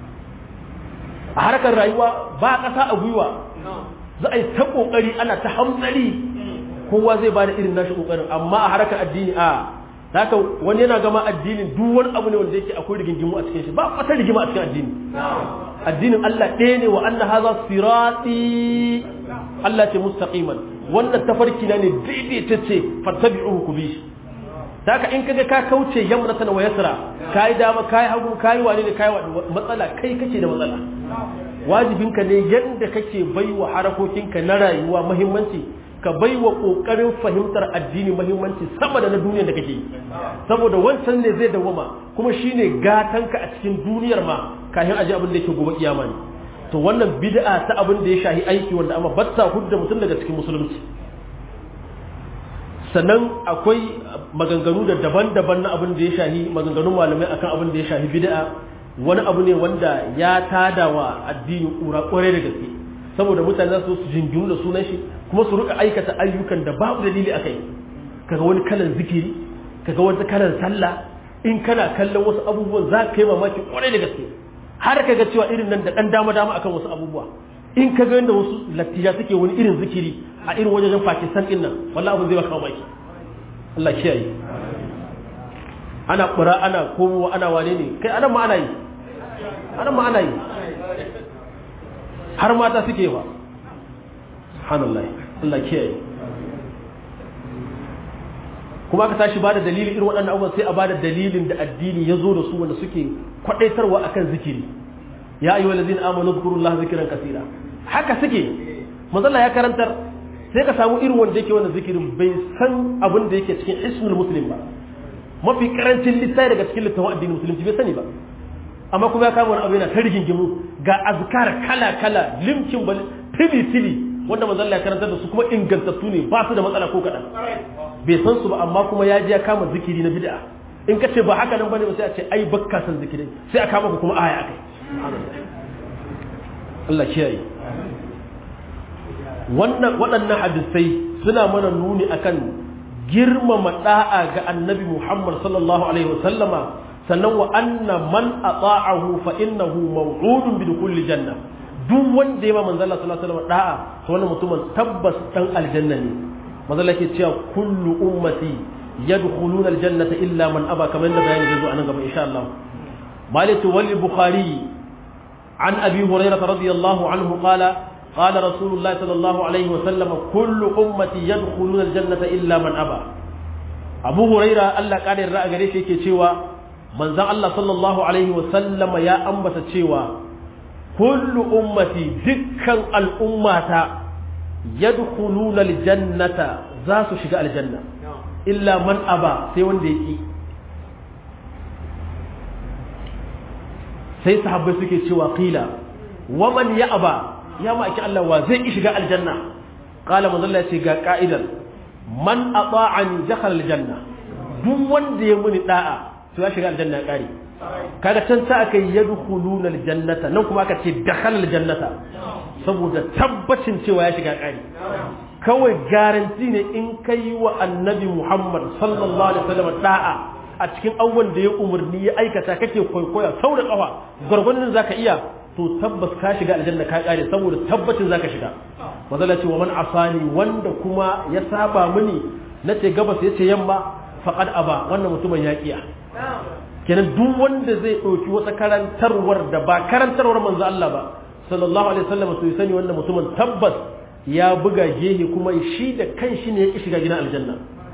a harkar rayuwa ba ƙasa a gwiwa za a yi ta kokari ana ta hamzari kowa zai bada irin nashi kokarin amma a harkar addini a haka wani yana gama addinin duk wani abu ne wanda yake akwai rigingimu a cikin shi ba wata rigima a cikin addini addinin Allah ɗaya ne wa anna hadha sirati Allah ce mustaqiman wannan tafarki na ne daidaitacce fattabi'uhu ku bi shi haka in kaga ka kauce yamnatan wa yasra kai dama kai hagu kai wani ne kai matsala kai kake da matsala wajibinka ne yanda kake baiwa harakokinka na rayuwa muhimmanci ka baiwa kokarin fahimtar addini muhimmanci sama da na duniyar da kake saboda wancan ne zai dawama kuma shine gatanka a cikin duniyar ma kafin aje abin da yake gobe kiyama ne to wannan bid'a ta abin da ya shahi aiki wanda amma batta hudda mutum daga cikin musulunci sannan akwai maganganu da daban-daban na abin da ya shahi maganganun malamai akan abin da ya shahi bid'a wani abu ne wanda ya tada wa addini kura kwarai da gaske saboda mutane za su su jinginu da sunan shi kuma su rika aikata ayyukan da babu dalili akai kaga wani kalan zikiri kaga wani kalan sallah in kana kallon wasu abubuwan za ka yi mamaki kwarai da gaske har kaga cewa irin nan da dan dama dama akan wasu abubuwa in kaga yadda wasu lattija suke wani irin zikiri a irin wajen Pakistan din nan wallahi abin zai baka mamaki Allah kiyaye ana kura ana komowa ana wane ne kai anan ma ana yi anan ma ana yi har mata suke ba subhanallah Allah kiyaye kuma aka tashi bada dalilin irin waɗannan abubuwan sai a bada dalilin da addini ya zo da su wanda suke kwadaitarwa akan zikiri ya ayyuhal ladzina amanu zkurullaha zikran kaseera haka suke manzalla ya karantar sai ka samu irin wanda yake wannan zikirin bai san abin da yake cikin ismul muslim ba mafi karancin littafi daga cikin littafin addinin musulunci bai sani ba amma kuma ya kama wani abu yana ta rigingimu ga azkar kala kala limkin bal tili tili wanda manzon ya karantar da su kuma ingantattu ne ba su da matsala ko kadan bai san su ba amma kuma ya je ya kama zikiri na bid'a in ka ce ba haka nan bane ba sai a ce ai bakka san zikiri sai a kama ku kuma aya akai Allah kiyaye wannan waɗannan hadisai suna mana nuni akan girmama da'a ga annabi Muhammad sallallahu alaihi wasallama sannan wa anna man ata'ahu fa innahu maw'udun bi kulli janna duk wanda ya ma manzo Allah sallallahu alaihi wasallam da'a to wannan mutumin tabbas dan aljanna ne manzo Allah ke cewa kullu ummati yadkhuluna aljannata illa man aba kamar da bayani zai zo anan gaba insha Allah malatu wal bukhari an abi hurairah radiyallahu anhu qala قال رسول الله صلى الله عليه وسلم كل أمتي يدخلون الجنة إلا من أبى أبو هريرة الله قال الرأى قريش يكي تشيوا من ذا الله صلى الله عليه وسلم يا أنبت تشيوا كل أمتي ذكا الأمة يدخلون الجنة ذات شقاء الجنة إلا من أبى سيوان ديكي sai sahabbai suke cewa qila waman ya aba ya ma'aikin Allah wa zai ki shiga aljanna qala manzo Allah ce ga ka'idan man ata'ani dakhala aljanna duk wanda ya muni da'a to ya shiga aljanna kare kaga can sa aka yadkhuluna aljannata nan kuma aka ce dakhala aljannata saboda tabbacin cewa ya shiga kare kawai garanti ne in kai wa annabi Muhammad sallallahu alaihi wasallam da'a a cikin abubuwan da ya umarni ya aikata kake kwaikwaya sau da kafa gwargwadon zaka iya to tabbas ka shiga aljanna ka kare saboda tabbacin zaka shiga mazala ce wa man asani wanda kuma ya saba mini nace gabas yace yamma faqad aba wannan mutumin ya kiya kenan duk wanda zai dauki wata karantarwar da ba karantarwar manzo Allah ba sallallahu alaihi wasallam to sani wannan mutumin tabbas ya buga gehe kuma shi da kanshi ne ya ki shiga gidan aljanna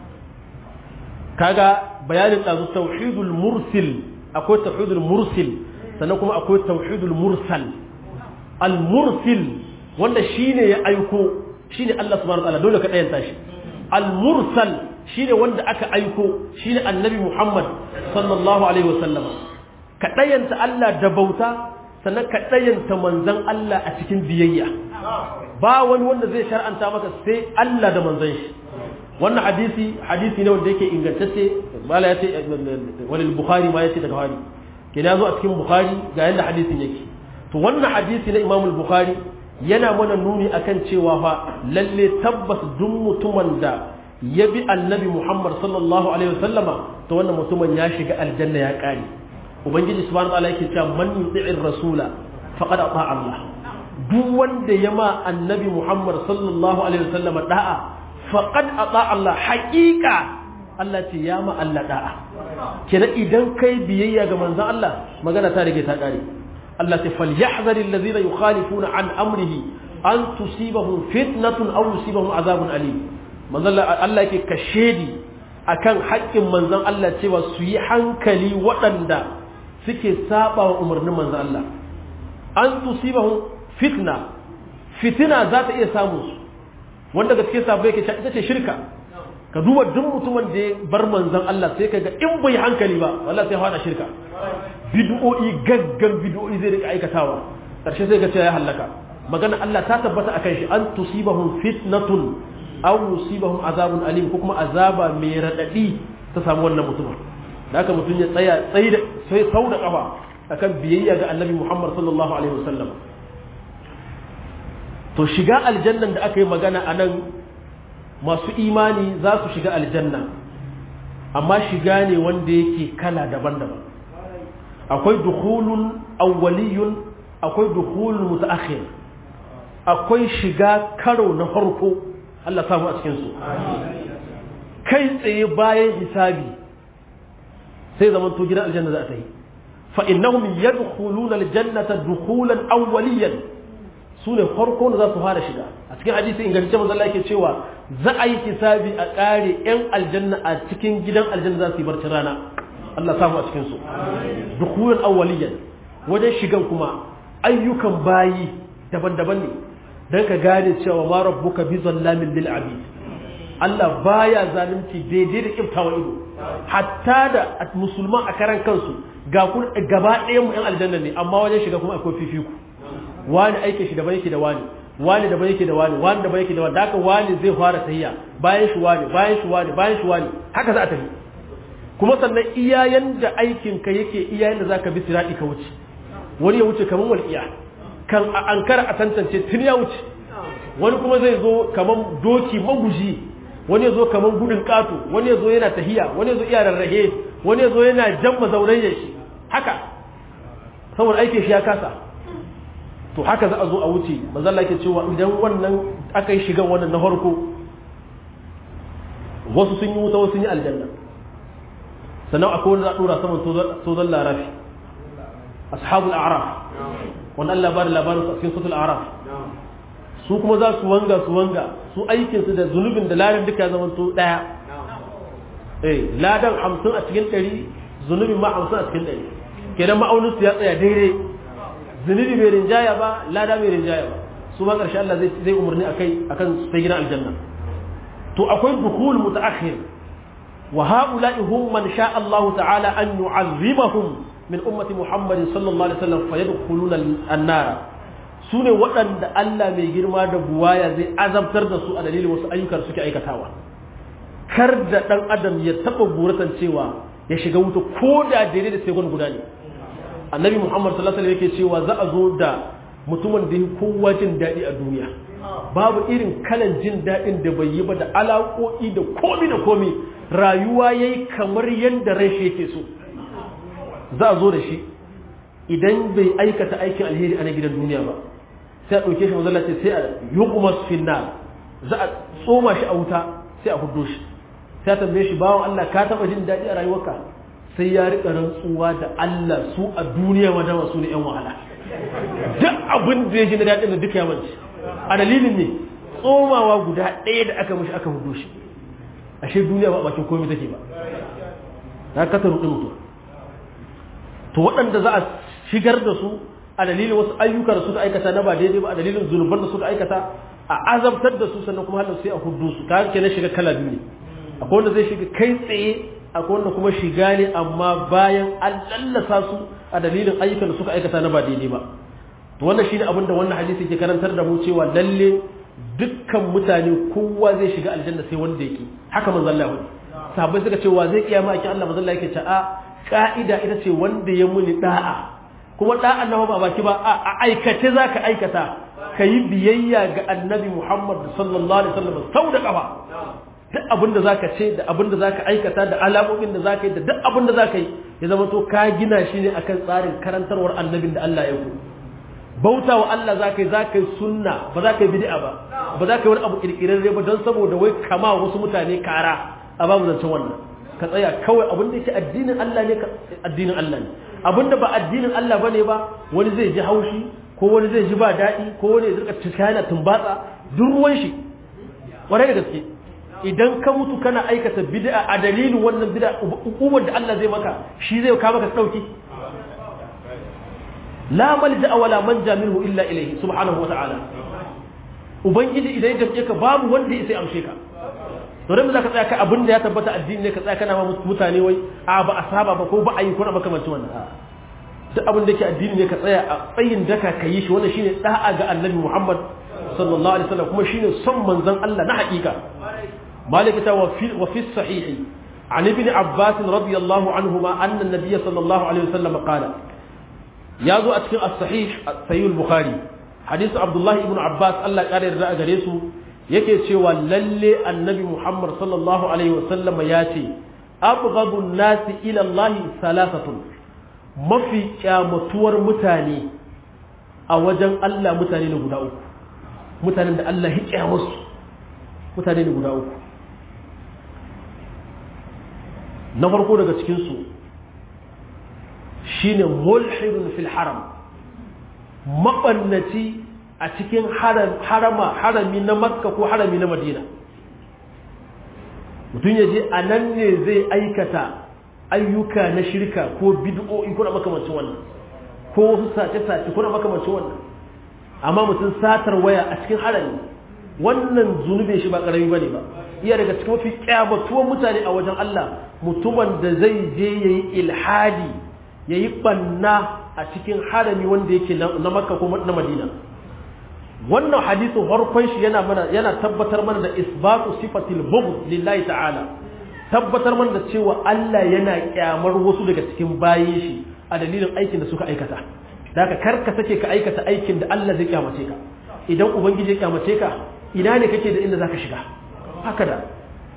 kaga bayanin dazu tauhidul mursil akwai tauhidul mursil sannan kuma akwai tauhidul mursal al mursil wanda shine ya aiko shine Allah subhanahu wa ta'ala dole ka dayanta shi al mursal shine wanda aka aiko shine annabi Muhammad sallallahu alaihi wasallam ka dayanta Allah da bauta sannan ka dayanta manzon Allah a cikin biyayya ba wani wanda zai shar'anta maka sai Allah da manzon shi wannan hadisi hadisi ne wanda yake ingantacce bala ya ce wani bukhari ma ya ce daga bukhari ke ya zo a cikin bukhari ga yadda hadisin yake to wannan hadisi na imamul bukhari yana mana nuni akan cewa fa lalle tabbas duk mutumin da ya bi annabi Muhammad sallallahu alaihi wasallama to wannan mutumin ya shiga aljanna ya kare ubangiji subhanahu wa ta'ala yake cewa man yuti'ir rasula faqad ata Allah duk wanda ya ma annabi Muhammad sallallahu alaihi wasallama da'a faqad ata Allah haqiqa Allah ce ya ma Allah da'a kenan idan kai biyayya ga manzon Allah magana ta rige ta kare Allah ce falyahzaril ladina yukhalifuna an amrihi an tusibahum fitnatun aw yusibahum azabun alim manzon Allah yake kashedi akan haƙƙin manzon Allah cewa su yi hankali waɗanda suke saba wa umarnin manzon Allah an tusibahum fitna fitina za ta iya samun su wanda gaske sabo yake ita ce shirka ka duba duk mutumin da ya bar manzon Allah sai ka ga in bai hankali ba wallahi sai fada shirka bid'o'i gaggan bid'o'i zai rika aikatawa karshe sai ga cewa ya halaka magana Allah ta tabbata akan shi an tusibahum fitnatun aw yusibahum azabun alim ko kuma azaba mai radadi ta samu wannan mutumin da haka mutum ya tsaya tsayi da sai sau da kafa akan biyayya ga Annabi Muhammad sallallahu alaihi wasallam to shiga aljannan da aka yi magana a nan masu imani za su shiga aljanna amma shiga ne wanda yake kala daban-daban akwai dukhulun awwaliyun akwai dukhulun mutaakhir akwai shiga karo na farko Allah samu a cikin su kai tsaye bayan hisabi sai zaman to gidan aljanna za ta yi fa innahum yadkhuluna aljannata dukhulan awwaliyan su ne farko da za su fara shiga a cikin hadisi ingantacce manzo Allah yake cewa za a yi hisabi a kare yan aljanna a cikin gidan aljanna za su yi barcin rana Allah samu a cikin su dukhulan awwaliyan wajen shigan kuma ayyukan bayi daban-daban ne dan ka gane cewa ma rabbuka bi zallamin lil abid Allah baya zalunci daidai da kiftawa ido hatta da musulman a karan kansu ga gaba ɗayan mu yan aljanna ne amma wajen shiga kuma akwai fifiku wani aike shi daban yake da wani wani daban yake da wani wani daban yake da wani haka wani zai fara tayya bayan shi wani bayan shi wani bayan shi wani haka za a tafi kuma sannan iyayen da aikin ka yake iyayen da zaka bi sirati ka wuce wani ya wuce kaman walqiya kan a ankara a tantance tun ya wuce wani kuma zai zo kaman doki maguji wani ya zo kaman gudun kato wani ya zo yana tahiya wani ya zo iya rarrahe wani ya zo yana jamma zaurayen shi haka saboda aikin shi ya kasa to haka za a zo a wuce manzalla ke cewa idan wannan aka yi shigan wannan na farko wasu sun yi wuta wasu sun yi aljanna sannan akwai wanda za a dora saman tozon larafi ashabul a'raf wanda Allah ba da labarin su a cikin sutul a'raf su kuma za su wanga su wanga su aikin su da zunubin da ladan duka zaman to daya eh ladan 50 a cikin 100 zunubin ma 50 a cikin 100 kenan ma'aunin su ya tsaya daidai zunubi bai rinjaya ba lada bai rinjaya ba su ma ƙarshe Allah zai umarni akai akan sai gidan aljanna to akwai dukhul mutaakhir wa haula'i hum man sha Allah ta'ala an yu'azzibahum min ummati Muhammad sallallahu alaihi wasallam fayadkhuluna an-nar sune waɗanda Allah mai girma da buwaya zai azabtar da su a dalilin wasu ayyukan suke aikatawa kar da dan adam ya taba buratan cewa ya shiga wuta ko da daidai da sai guda ne annabi muhammad sallallahu alaihi yake cewa za a zo da mutumin da ya kowa jin daɗi a duniya babu irin kalan jin daɗin da bai yi ba da alaƙoƙi da komi da komi rayuwa ya yi kamar yadda rai shi yake so za a zo da shi idan bai aikata aikin alheri a na gidan duniya ba sai a ɗauke shi mazalla ce sai a yuqmas finna za a tsoma shi a wuta sai a hudo shi sai a tambaye shi bawan Allah ka taɓa jin daɗi a rayuwarka sai ya riƙa rantsuwa da Allah su a duniya madama su ne ‘yan wahala duk abin da ya ji na daɗin da duka yawanci a dalilin ne tsomawa guda ɗaya da aka mashi aka hudu shi ashe duniya ba bakin komai take ba na kasa ruɗin mutum to waɗanda za a shigar da su a dalilin wasu ayyuka da suka aikata na ba daidai ba a dalilin zunuban da suka aikata a azabtar da su sannan kuma halin sai a hudu su ka kenan shiga kala biyu ne akwai wanda zai shiga kai tsaye akwai wanda kuma shiga ne amma bayan an lallasa su a dalilin ayyukan da suka aikata na ba daidai ba to wannan shine abin da wannan hadisi ke karantar da mu cewa lalle dukkan mutane kowa zai shiga aljanna sai wanda yake haka manzo Allah ya sahabbai suka ce wa zai kiyama akin Allah manzo Allah yake ce a ka'ida ita ce wanda ya muni da'a kuma da'an nan ba baki ba a aikace zaka aikata kayi biyayya ga annabi Muhammad sallallahu alaihi wasallam sau da kafa duk abin da zaka ce da abin da zaka aikata da alamomin da zaka yi da duk abin da zaka yi ya zama to ka gina shi ne akan tsarin karantarwar annabin da Allah ya ku bauta wa Allah zaka yi zaka yi sunna ba za ka yi bid'a ba ba za ka yi wani abu kirkirarre ba don saboda wai kama wasu mutane kara a babu zancen wannan ka tsaya kawai abin da yake addinin Allah ne addinin Allah ne abin da ba addinin Allah bane ba wani zai ji haushi ko wani zai ji ba daɗi ko wani zai rika tuka yana tumbatsa duk ruwan shi kwarai da gaske idan ka mutu kana aikata bid'a a dalilin wannan bid'a hukumar da Allah zai maka shi zai kawo maka dauki la malja wala manja minhu illa ilayhi subhanahu wa ta'ala ubangiji idan ya tafiye ka babu wanda ya sai amshe ka to dan zaka tsaya ka abin da ya tabbata addini ne ka tsaya kana ma mutane wai a ba a saba ba ko ba a yi ko na makamancin wannan duk abin da yake addini ne ka tsaya a tsayin daka ka yi shi wannan shine da'a ga annabi Muhammad sallallahu alaihi wasallam kuma shine son manzon Allah na hakika مالك وفي, وفي الصحيح عن ابن عباس رضي الله عنهما أن النبي صلى الله عليه وسلم قال يازو أتكين الصحيح سيد البخاري حديث عبد الله بن عباس الله قال الرأى جريسو yake cewa lalle annabi Muhammad sallallahu alaihi wasallam ya ce abghadun nasi ila Allah salasatun mafi kyamatuwar mutane a wajen Allah mutane ne guda uku mutanen da Allah ya kyamusu mutane ne guda uku na farko daga cikinsu shi ne mulhidun fil haram maɓannaci a cikin harama harami na makka ko harami na madina mutum ya je a nan ne zai aikata ayyuka na shirka ko bid'o'i kuna makamancin wannan ko wasu sace-sace kuna makamancin wannan amma mutum satar waya a cikin harami wannan zunubin shi ba ƙarami ba ne ba iya daga cikin mafi kyamatuwan mutane a wajen Allah mutumin da zai je ya yi ilhadi ya yi ɓanna a cikin harami wanda yake na makka ko na madina wannan hadisin farkon shi yana mana yana tabbatar mana da isbatu sifatil bughd lillahi ta'ala tabbatar mana da cewa Allah yana kyamar wasu daga cikin bayin shi a dalilin aikin da suka aikata daga kar ka sake ka aikata aikin da Allah zai kyamace ka idan ubangiji ya kyamace ka ina ne kake da inda zaka shiga haka da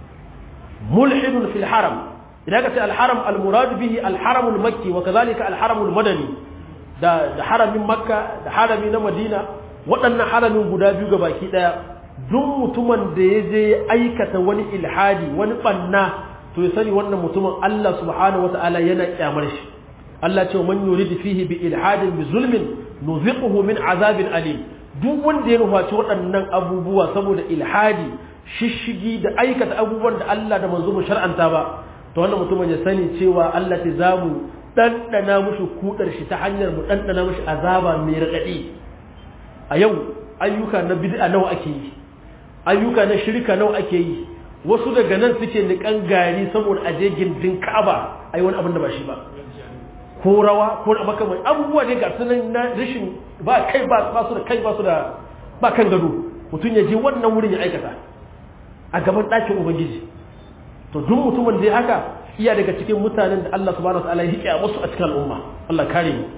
mulhidun fil haram idan ka ce al-haram al-murad bihi al-haram al-makki wa kadhalika al-haram al-madani da da haramin makka da harami na madina waɗannan haramin guda biyu ga baki daya duk mutumin da ya je aikata wani ilhadi wani banna to ya sani wannan mutumin Allah subhanahu wata'ala yana kyamar shi Allah ce man yurid fihi bi ilhadin bi zulmin nuziquhu min azabin alim duk wanda ya nufaci waɗannan abubuwa saboda ilhadi shishigi da aikata abubuwan da Allah da manzo mu shar'anta ba to wannan mutumin ya sani cewa Allah ta zamu dandana mushi kudar shi ta hanyar mu dandana mushi azaba mai radadi a yau ayyuka na bid'a nawa ake yi ayyuka na shirka nawa ake yi wasu daga nan suke nikan gari saboda aje gindin Ka'aba ai wani abin da ba shi ba ko rawa ko da makamai abubuwa ne ga sunan na rashin ba kai ba ba su da kai ba su da ba kan gado mutum ya je wannan wurin ya aikata a gaban ɗakin ubangiji to duk mutumin da ya haka iya daga cikin mutanen da Allah subhanahu wataala ya hiƙe musu a cikin al'umma Allah kare mu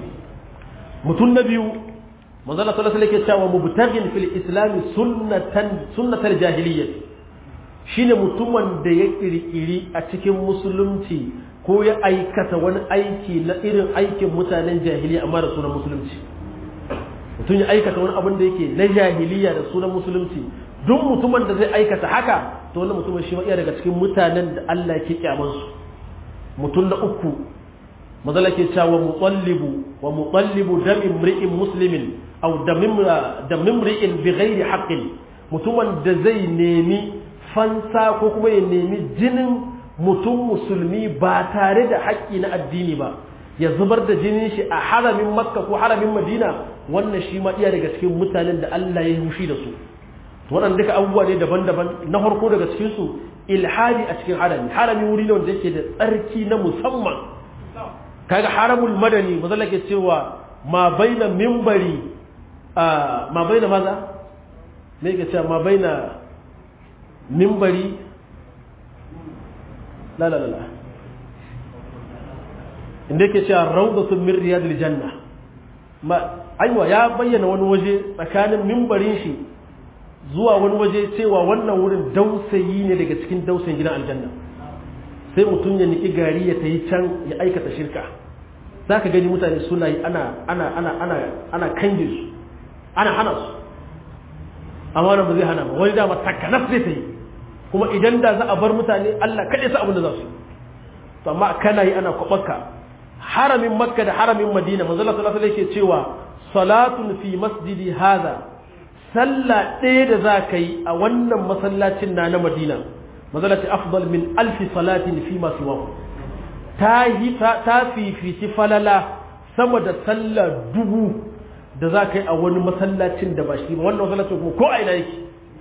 mutum na biyu manzo Allah sallallahu alaihi wasallam cewa mubtaghin fil islam sunnatan sunnatal jahiliyyah shine mutumin da ya kirkiri a cikin musulunci ko ya aikata wani aiki na irin aikin mutanen jahiliya amma da sunan musulunci mutum ya aikata wani abin da yake na jahiliya da sunan musulunci duk mutumin da zai aikata haka to wannan mutumin shi iya daga cikin mutanen da Allah ke kyaman su mutum na uku mazala ke cewa mutallibu wa mutallibu dam imri'in muslimin aw dam imri'in bi ghairi haqqin mutumin da zai nemi fansa ko kuma ya nemi jinin mutum musulmi ba tare da haƙƙi na addini ba ya zubar da jinin shi a haramin makka ko haramin madina wannan shi ma iya daga cikin mutanen da Allah ya hushi da su waɗanda duka abubuwa ne daban-daban na farko daga cikin su ilhadi a cikin harami harami wuri ne wanda yake da tsarki na musamman kaga haramul madani mazalla ke cewa ma baina mimbari ma baina maza me yake cewa ma baina mimbari la la la inda yake cewa rawdatun min riyadil janna ma aiwa ya bayyana wani waje tsakanin mimbarin shi zuwa wani waje cewa wannan wurin dausayi ne daga cikin dausayin gidan aljanna sai mutum ya niki gari ya tayi can ya aikata shirka za ka gani mutane suna yi ana ana ana ana ana kange su ana hana su amma wannan ba zai hana ba wani dama takanaf zai ta yi kuma idan da za a bar mutane Allah kaɗai sa abin da za su to amma kana yi ana kwaɓaka haramin makka da haramin madina manzo Allah sallallahu alaihi yake cewa salatun fi masjidi hadha sallah ɗaya da za ka yi a wannan masallacin na na madina manzo Allah afdal min alfi salatin fi ma siwa ta yi ta fifici falala sama da sallah dubu da za ka yi a wani masallacin da ba shi ba wannan masallacin kuma ko a ina yake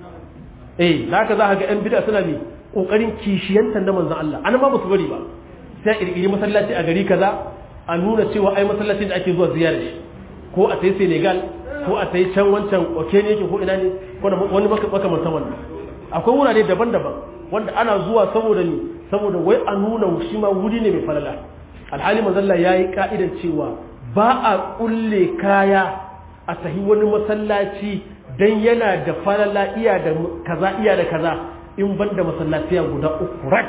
eh da haka za ka ga yan bid'a suna ne kokarin kishiyantar da manzon Allah an ma ba su bari ba sai kirkiri masallaci a gari kaza a nuna cewa ai masallacin da ake zuwa ziyara shi ko a tayi Senegal ko a tayi can wancan oke ne yake ko ina ne ko wani makamantan wannan akwai wurare daban-daban wanda ana zuwa saboda ni saboda wai a nuna shi ma wuri ne mai falala alhali manzon Allah yayi ka'idan cewa ba a kulle kaya a tahi wani masallaci dan yana da falala iya da kaza iya da kaza in banda masallaciya guda uku rak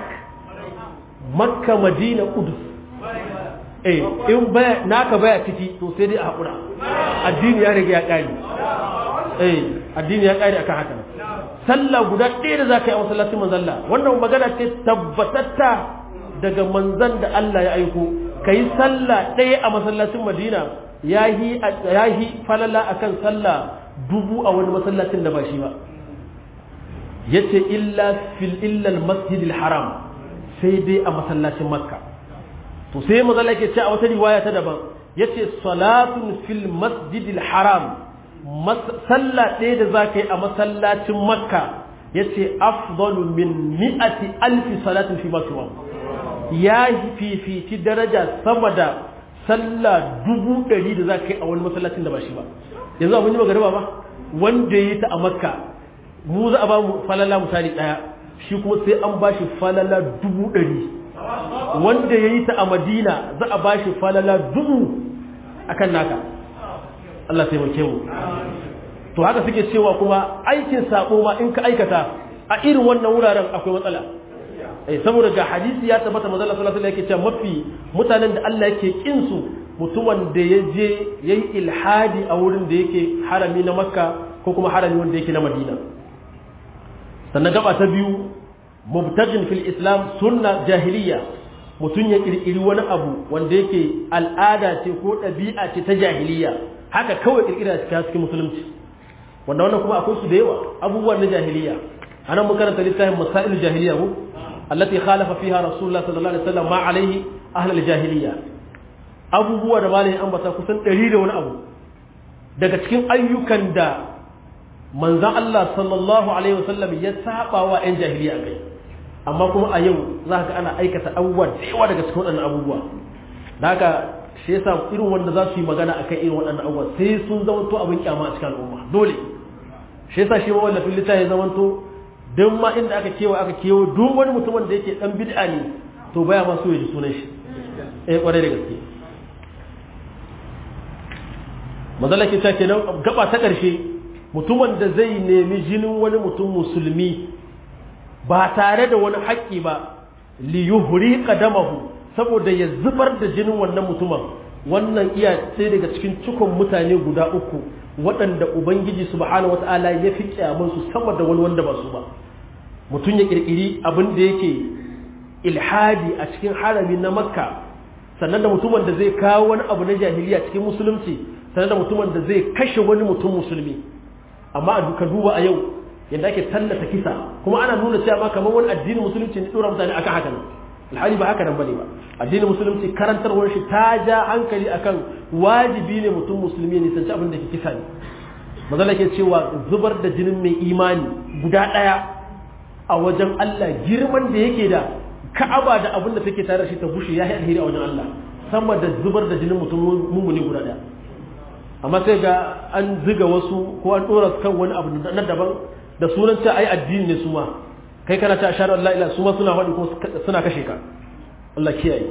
makka madina kudus eh in baya naka baya ciki to sai dai a hakura addini ya riga ya kare eh addini ya kare akan haka sallah guda ɗaya da zaka yi a masallacin manzalla wannan magana ce tabbatatta daga manzan da Allah ya aiko kai sallah ɗaya a masallacin madina yahi yahi falala akan sallah dubu a wani masallacin da ba shi ba yace illa fil illa al masjidil haram sai dai a masallacin makka to sai mazalla yake ce a wata riwaya ta daban yace salatun fil masjidil haram sallah ɗaya da zaka yi a masallacin makka yace afdalu min mi'ati alfi salatin fi makka ya fifici daraja sama da sallah dubu ɗari da zaka yi a wani masallacin da ba shi ba yanzu abin yi magariba ba wanda ya yi ta a makka mu za a ba mu falala misali ɗaya shi kuma sai an ba shi falala dubu ɗari wanda ya yi ta a madina za a ba shi falala dubu a kan naka Allah taimake mu to haka suke cewa kuma aikin sabo ma in ka aikata a irin wannan wuraren akwai matsala eh saboda ga hadisi ya tabbata manzo Allah sallallahu alaihi wasallam yake cewa mafi mutanen da Allah yake kin su mutumin da ya je yayi ilhadi a wurin da yake harami na Makka ko kuma harami wanda yake na Madina sannan gaba ta biyu mubtajin fil islam sunna jahiliya mutum ya kirkiri wani abu wanda yake al'ada ce ko ɗabi'a ce ta jahiliya haka kawai kirkira cikin cikin musulunci wanda wannan kuma akwai su da yawa abubuwan na jahiliya anan mun karanta littafin masail jahiliya ko allati khalafa fiha rasulullah sallallahu alaihi wasallam ma alaihi ahlul jahiliya abubuwa da malamin ambata kusan 100 da wani abu daga cikin ayyukan da manzan Allah sallallahu Alaihi wasallam ya saba wa 'yan jahiliya kai amma kuma a yau za ka ana aikata abubuwa da yawa daga cikin waɗannan abubuwa da haka shi yasa irin wanda za su yi magana akan irin waɗannan abubuwa sai sun zamanto abin kyama a cikin al'umma dole shi yasa shi mawallafin littafi ya zamanto don ma inda aka kewa aka kewa duk wani mutumin da yake dan bid'a ne to baya ma so ya ji sunan shi eh kwarai da gaske mazalla ke cewa kenan gaba ta ƙarshe mutumin da zai nemi jinin wani mutum musulmi ba tare da wani haƙƙi ba li yuhri qadamahu saboda ya zubar da jinin wannan mutumin wannan iya sai daga cikin cikon mutane guda uku waɗanda ubangiji subhanahu wata'ala ya fi kyamun su sama da wani wanda ba su ba mutum ya kirkiri abin da yake ilhadi a cikin harami na makka sannan da mutumin da zai kawo wani abu na jahiliya cikin musulunci sannan da mutumin da zai kashe wani mutum musulmi amma ka duba a yau yadda ake tallata kisa kuma ana nuna cewa ma kamar wani addinin musulunci ne dora mutane akan haka nan alhali ba haka nan bane ba addinin musulunci karantarwar shi ta ja hankali akan wajibi ne mutum musulmi ne sanci abin da ke kisa ne mazala ke cewa zubar da jinin mai imani guda ɗaya a wajen Allah girman da yake da ka'aba da abin da take tare da shi ta bushe ya yi alheri a wajen Allah sama da zubar da jinin mutum mummuni guda ɗaya amma sai ga an ziga wasu ko an ɗora su kan wani abu na daban da sunan ce ai addini ne su ma kai kana ta ashhadu an la ilaha su ma suna faɗi ko suna kashe ka Allah kiyaye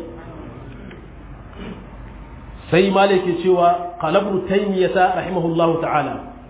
sai malik ke cewa qalabru taymiyata rahimahullahu ta'ala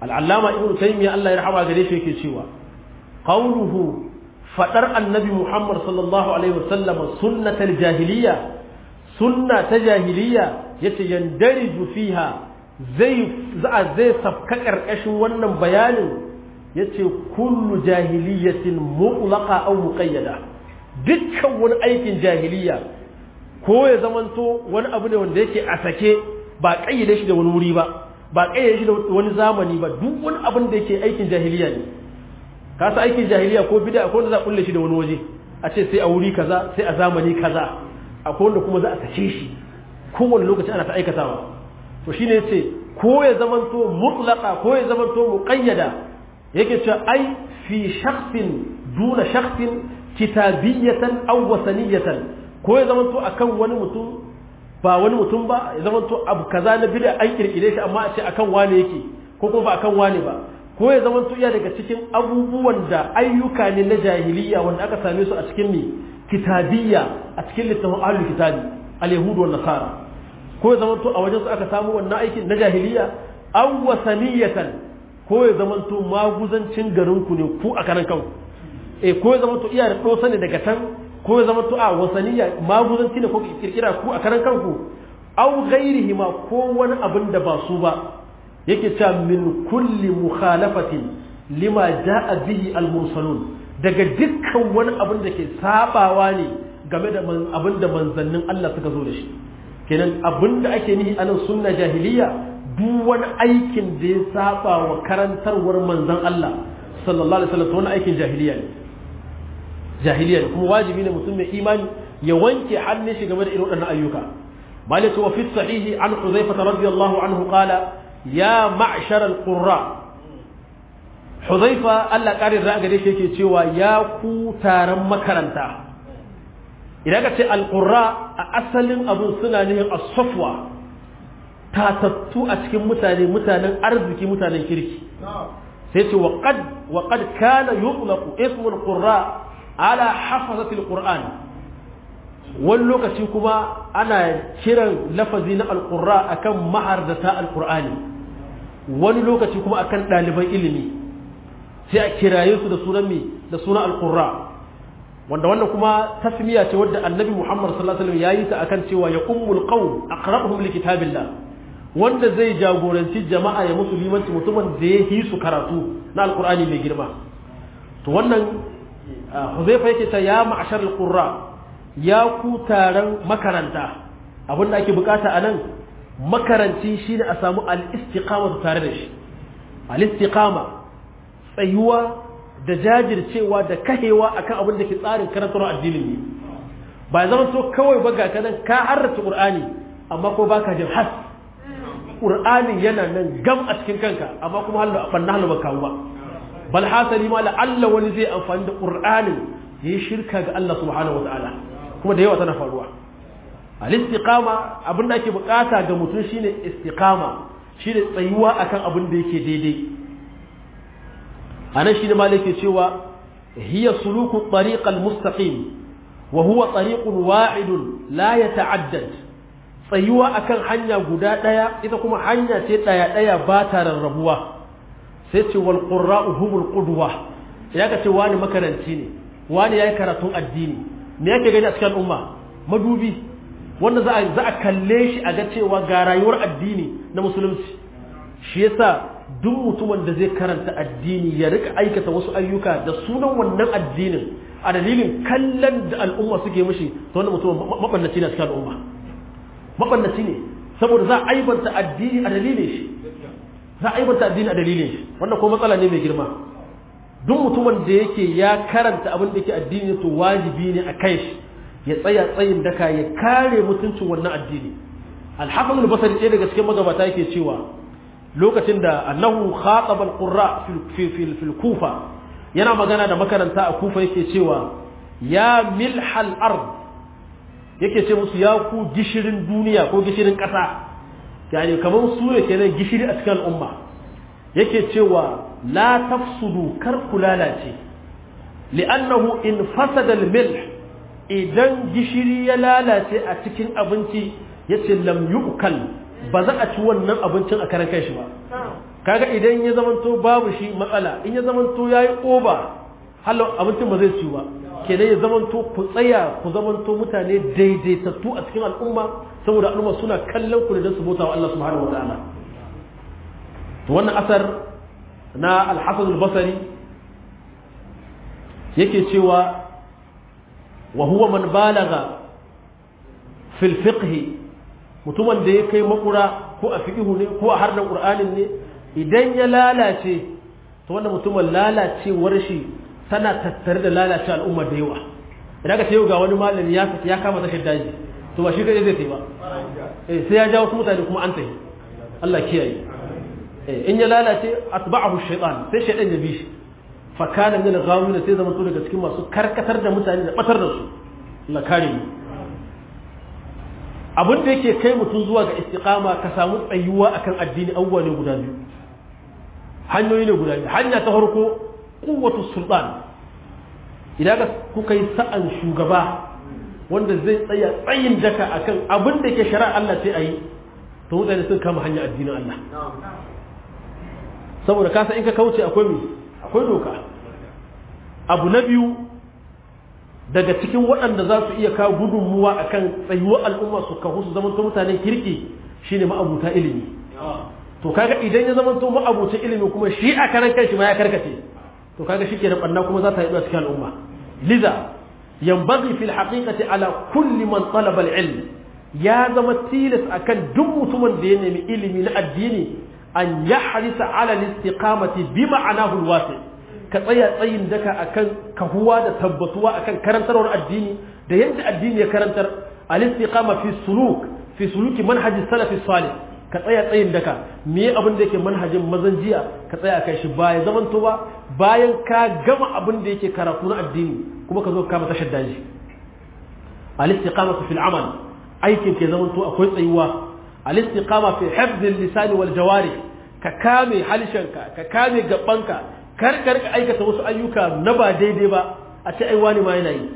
al'allama ibn taymiya Allah ya rahama gare shi yake cewa qawluhu fadar annabi Muhammad sallallahu alaihi wasallam sunnatal jahiliya sunna ta jahiliya yace yandariju fiha zai za zai safka karkashin wannan bayanin yace kullu jahiliyatin mutlaqa aw muqayyada dukkan wani aikin jahiliya ko ya zamanto wani abu ne wanda yake a sake ba kayyade shi da wani wuri ba ba kayyade shi da wani zamani ba duk wani abin da yake aikin jahiliya ne ka sa aikin jahiliya ko bid'a ko wanda za a kulle shi da wani waje a ce sai a wuri kaza sai a zamani kaza akwai wanda kuma za a sake shi kowane lokaci ana ta aikatawa to shine yace ko ya zamanto mutlaqa ko ya zamanto muqayyada yake cewa ai fi shakhsin duna shakhsin kitabiyatan aw wasaniyatan ko ya zamanto akan wani mutum ba wani mutum ba ya zamanto abu kaza na bid'a an kirkire shi amma a ce akan wane yake ko kuma ba akan wane ba ko ya zamanto iya daga cikin abubuwan da ayyuka ne na jahiliya wanda aka same su a cikin ne kitabiyya a cikin littafin ahlul kitabi al-yahud wa nasara ko ya zamanto a wajen su aka samu wannan aikin na jahiliya aw wasaniyatan ko ya zamanto maguzancin garin ku ne ku a karan kanku eh ko ya zamanto iya da dosa ne daga can ko ya zamanto a wasaniya maguzanci ne ko kirkira ku a karan kanku aw ghairihi ma ko wani abin da ba su ba yake cewa min kulli mukhalafatin lima jaa bihi al-mursalun daga dukkan wani abin da ke sabawa ne game da abin da manzannin Allah suka zo da shi kenan abin da ake nihi anan sunna jahiliya duk wani aikin da ya saba wa karantarwar manzan Allah sallallahu alaihi wasallam wani aikin jahiliya ne jahiliya ne kuma wajibi ne mutum mai imani ya wanke hannun shi game da irin waɗannan ayyuka malaka wa fi sahihi an huzaifa radiyallahu anhu qala ya ma'shar al-qurra huzaifa Allah ƙarin ra'a gare shi yake cewa ya ku taron makaranta idan ka ce al-qurra a asalin abun suna nihin as-safwa tatattu a cikin mutane mutanen arziki mutanen kirki sai ce wa qad wa qad kana yutlaqu ismu al-qurra ala hafazati al-qur'an wani lokaci kuma ana kiran lafazi na al-qurra akan mahardata al-qur'ani wani lokaci kuma akan ɗaliban ilimi sai a kiraye su da sunan mi da sunan alqurra wanda wannan kuma tasmiya ce wadda annabi Muhammad sallallahu alaihi wasallam yayi ta akan cewa ya ummul qawm aqra'uhum li kitabillah wanda zai jagoranci jama'a ya musu limanci mutumin da ya yi su karatu na alqur'ani mai girma to wannan Huzaifa yake ta ya ma'ashar alqurra ya ku taron makaranta abinda ake bukata a nan makaranci shine a samu al-istiqama tare da shi al-istiqama tsayuwa da jajircewa da kahewa akan abin da ke tsarin karantar addinin ne ba zama so kawai ba ga kanan ka harrace qur'ani amma ko baka jin has qur'ani yana nan gam a cikin kanka amma kuma hallo banna hallo ba kawo ba bal hasali ma la'alla wani zai amfani da qur'anin yayi shirka ga Allah subhanahu wataala kuma da yawa tana faruwa al-istiqama abin da ake bukata ga mutum shine istiqama shine tsayuwa akan abin da yake daidai anan shine malike cewa hiya suluku tariq al-mustaqim wa huwa tariqun wa'idun la yata'addad tsayuwa akan hanya guda daya ita kuma hanya ce daya daya ba ta rarrabuwa sai ce wal qurra'u humul qudwa ya ka ce wani makaranci ne wani yayi karatun addini me yake gani a cikin umma madubi wanda za a za a kalle shi a ga cewa ga rayuwar addini na musulunci shi yasa duk mutumin da zai karanta addini ya rika aikata wasu ayyuka da sunan wannan addinin a dalilin kallon da al'umma suke mishi to wannan mutum mabannaci ne a cikin al'umma mabannaci ne saboda za a aibanta addini a dalilin shi za a aibanta addini a dalilin shi wannan ko matsala ne mai girma duk mutumin da yake ya karanta abin da yake addini to wajibi ne a kai shi ya tsaya tsayin daka ya kare mutuncin wannan addini al-hafiz al-basri ɗaya daga cikin magabata yake cewa lokacin da annahu khataba al-qurra fi fi fi kufa yana magana da makaranta a kufa yake cewa ya milhal ard yake ce musu ya ku gishirin duniya ko gishirin ƙasa yani kamar su ne kenan gishiri a cikin al'umma yake cewa la tafsudu kar ku lalace li'annahu in fasada al-milh idan gishiri ya lalace a cikin abinci yace lam yu'kal ba za a ci wannan abincin a karan kanshi ba kaga idan ya zamanto babu shi matsala in ya zamanto yayi oba hallo abincin ba zai ci ba kenan ya zamanto ku tsaya ku zamanto mutane daidaitattu a cikin al'umma saboda al'umma suna kallon ku da su bauta wa Allah subhanahu wataala to wannan asar na al-Hasan al-Basri yake cewa wa huwa man balagha fil fiqh mutumin da ya kai makura ko a fiqhu ne ko a hardan qur'anin ne idan ya lalace to wannan mutumin lalacewar shi tana tattare da lalace al'umma da yawa idan ka ce yau ga wani malami ya fita ya kama tashar daji to ba shi kai zai tafi ba eh sai ya jawo su mutane kuma an tafi Allah kiyaye eh in ya lalace atba'ahu shaytan sai shaytan ya bi shi fa kana min al-ghawina sai zaman to daga cikin masu karkatar da mutane da batar da su Allah kare mu abin da yake kai mutum zuwa ga istiqama ka samu tsayuwa akan addini abubuwa ne guda biyu hanyoyi ne guda biyu hanya ta farko kuwatu sultan idan ka kuka yi sa'an shugaba wanda zai tsaya tsayin daka akan abin da ke shari'a Allah sai a yi to mutane sun kama hanya addinin Allah saboda kasa in ka kauce akwai me akwai doka abu na biyu daga cikin waɗanda za su iya kawo gudunmuwa akan tsayuwar al'umma su kawo su zama mutanen kirki shine ma'abuta ilimi to kaga idan ya zama to ma'abucin ilimi kuma shi a karan kanshi ma ya karkace to kaga shi kenan banna kuma za ta yi a cikin al'umma liza yanbaghi fil haqiqati ala kulli man talaba al-ilm ya zama tilas akan duk mutumin da ya nemi ilimi na addini an yahrisa ala al-istiqamati bi ma'anahu al-wasi' ka tsaya tsayin daka akan kahuwa da tabbatuwa akan karantarwar addini da yadda addini ya karantar al-istiqama fi suluk fi suluki manhaji salafi salih ka tsaya tsayin daka me abin da yake manhajin mazan jiya ka tsaya kai shi baya zaman to ba bayan ka gama abin da yake karatu na addini kuma ka zo ka kama tashar daji al-istiqama fi al-amal aikin ke zaman to akwai tsayuwa al-istiqama fi hifz al-lisan wal jawarih ka kame halishanka ka kame gabanka kar kar ka aikata wasu ayyuka na ba daidai ba a ce ai wani ma yana yi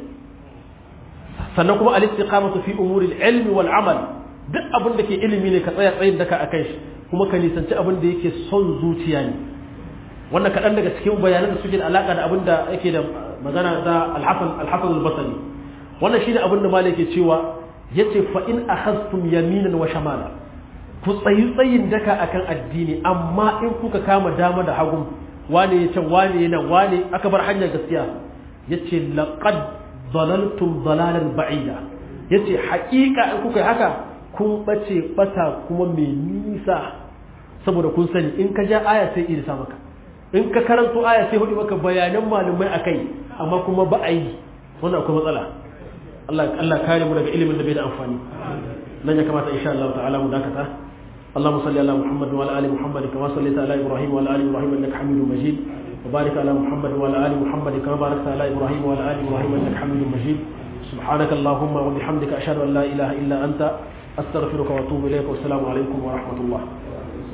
sannan kuma al-istiqamatu fi umuri al-ilm wal amal duk abin da ke ilimi ne ka tsaya tsayin daka akan shi kuma ka nisanci abin da yake son zuciya ne wannan kaɗan daga cikin bayanan da suke da alaƙa da abin da yake da magana da al-hasan al-hasan al-basri wannan shine abin da malai ke cewa yace fa in akhadtum yaminan wa shamala ku tsayi tsayin daka akan addini amma in kuka kama dama da hagu wane ya can wane yana wane aka bar hanyar gaskiya yace laqad dalaltum dalalan ba'ida yace haƙiƙa in kuka yi haka kun bace bata kuma mai nisa saboda kun sani in ka ja aya sai irisa maka in ka karanto aya sai hudu maka bayanan malamai akai amma kuma ba a yi wannan akwai matsala Allah Allah kare mu daga ilimin da bai da amfani nan ya kamata insha Allah ta'ala mu dakata اللهم صل على محمد وعلى ال محمد كما صليت على ابراهيم وعلى ال ابراهيم انك حميد مجيد وبارك على محمد وعلى ال محمد كما باركت على ابراهيم وعلى ال ابراهيم انك حميد مجيد سبحانك اللهم وبحمدك اشهد ان لا اله الا انت استغفرك واتوب اليك والسلام عليكم ورحمه الله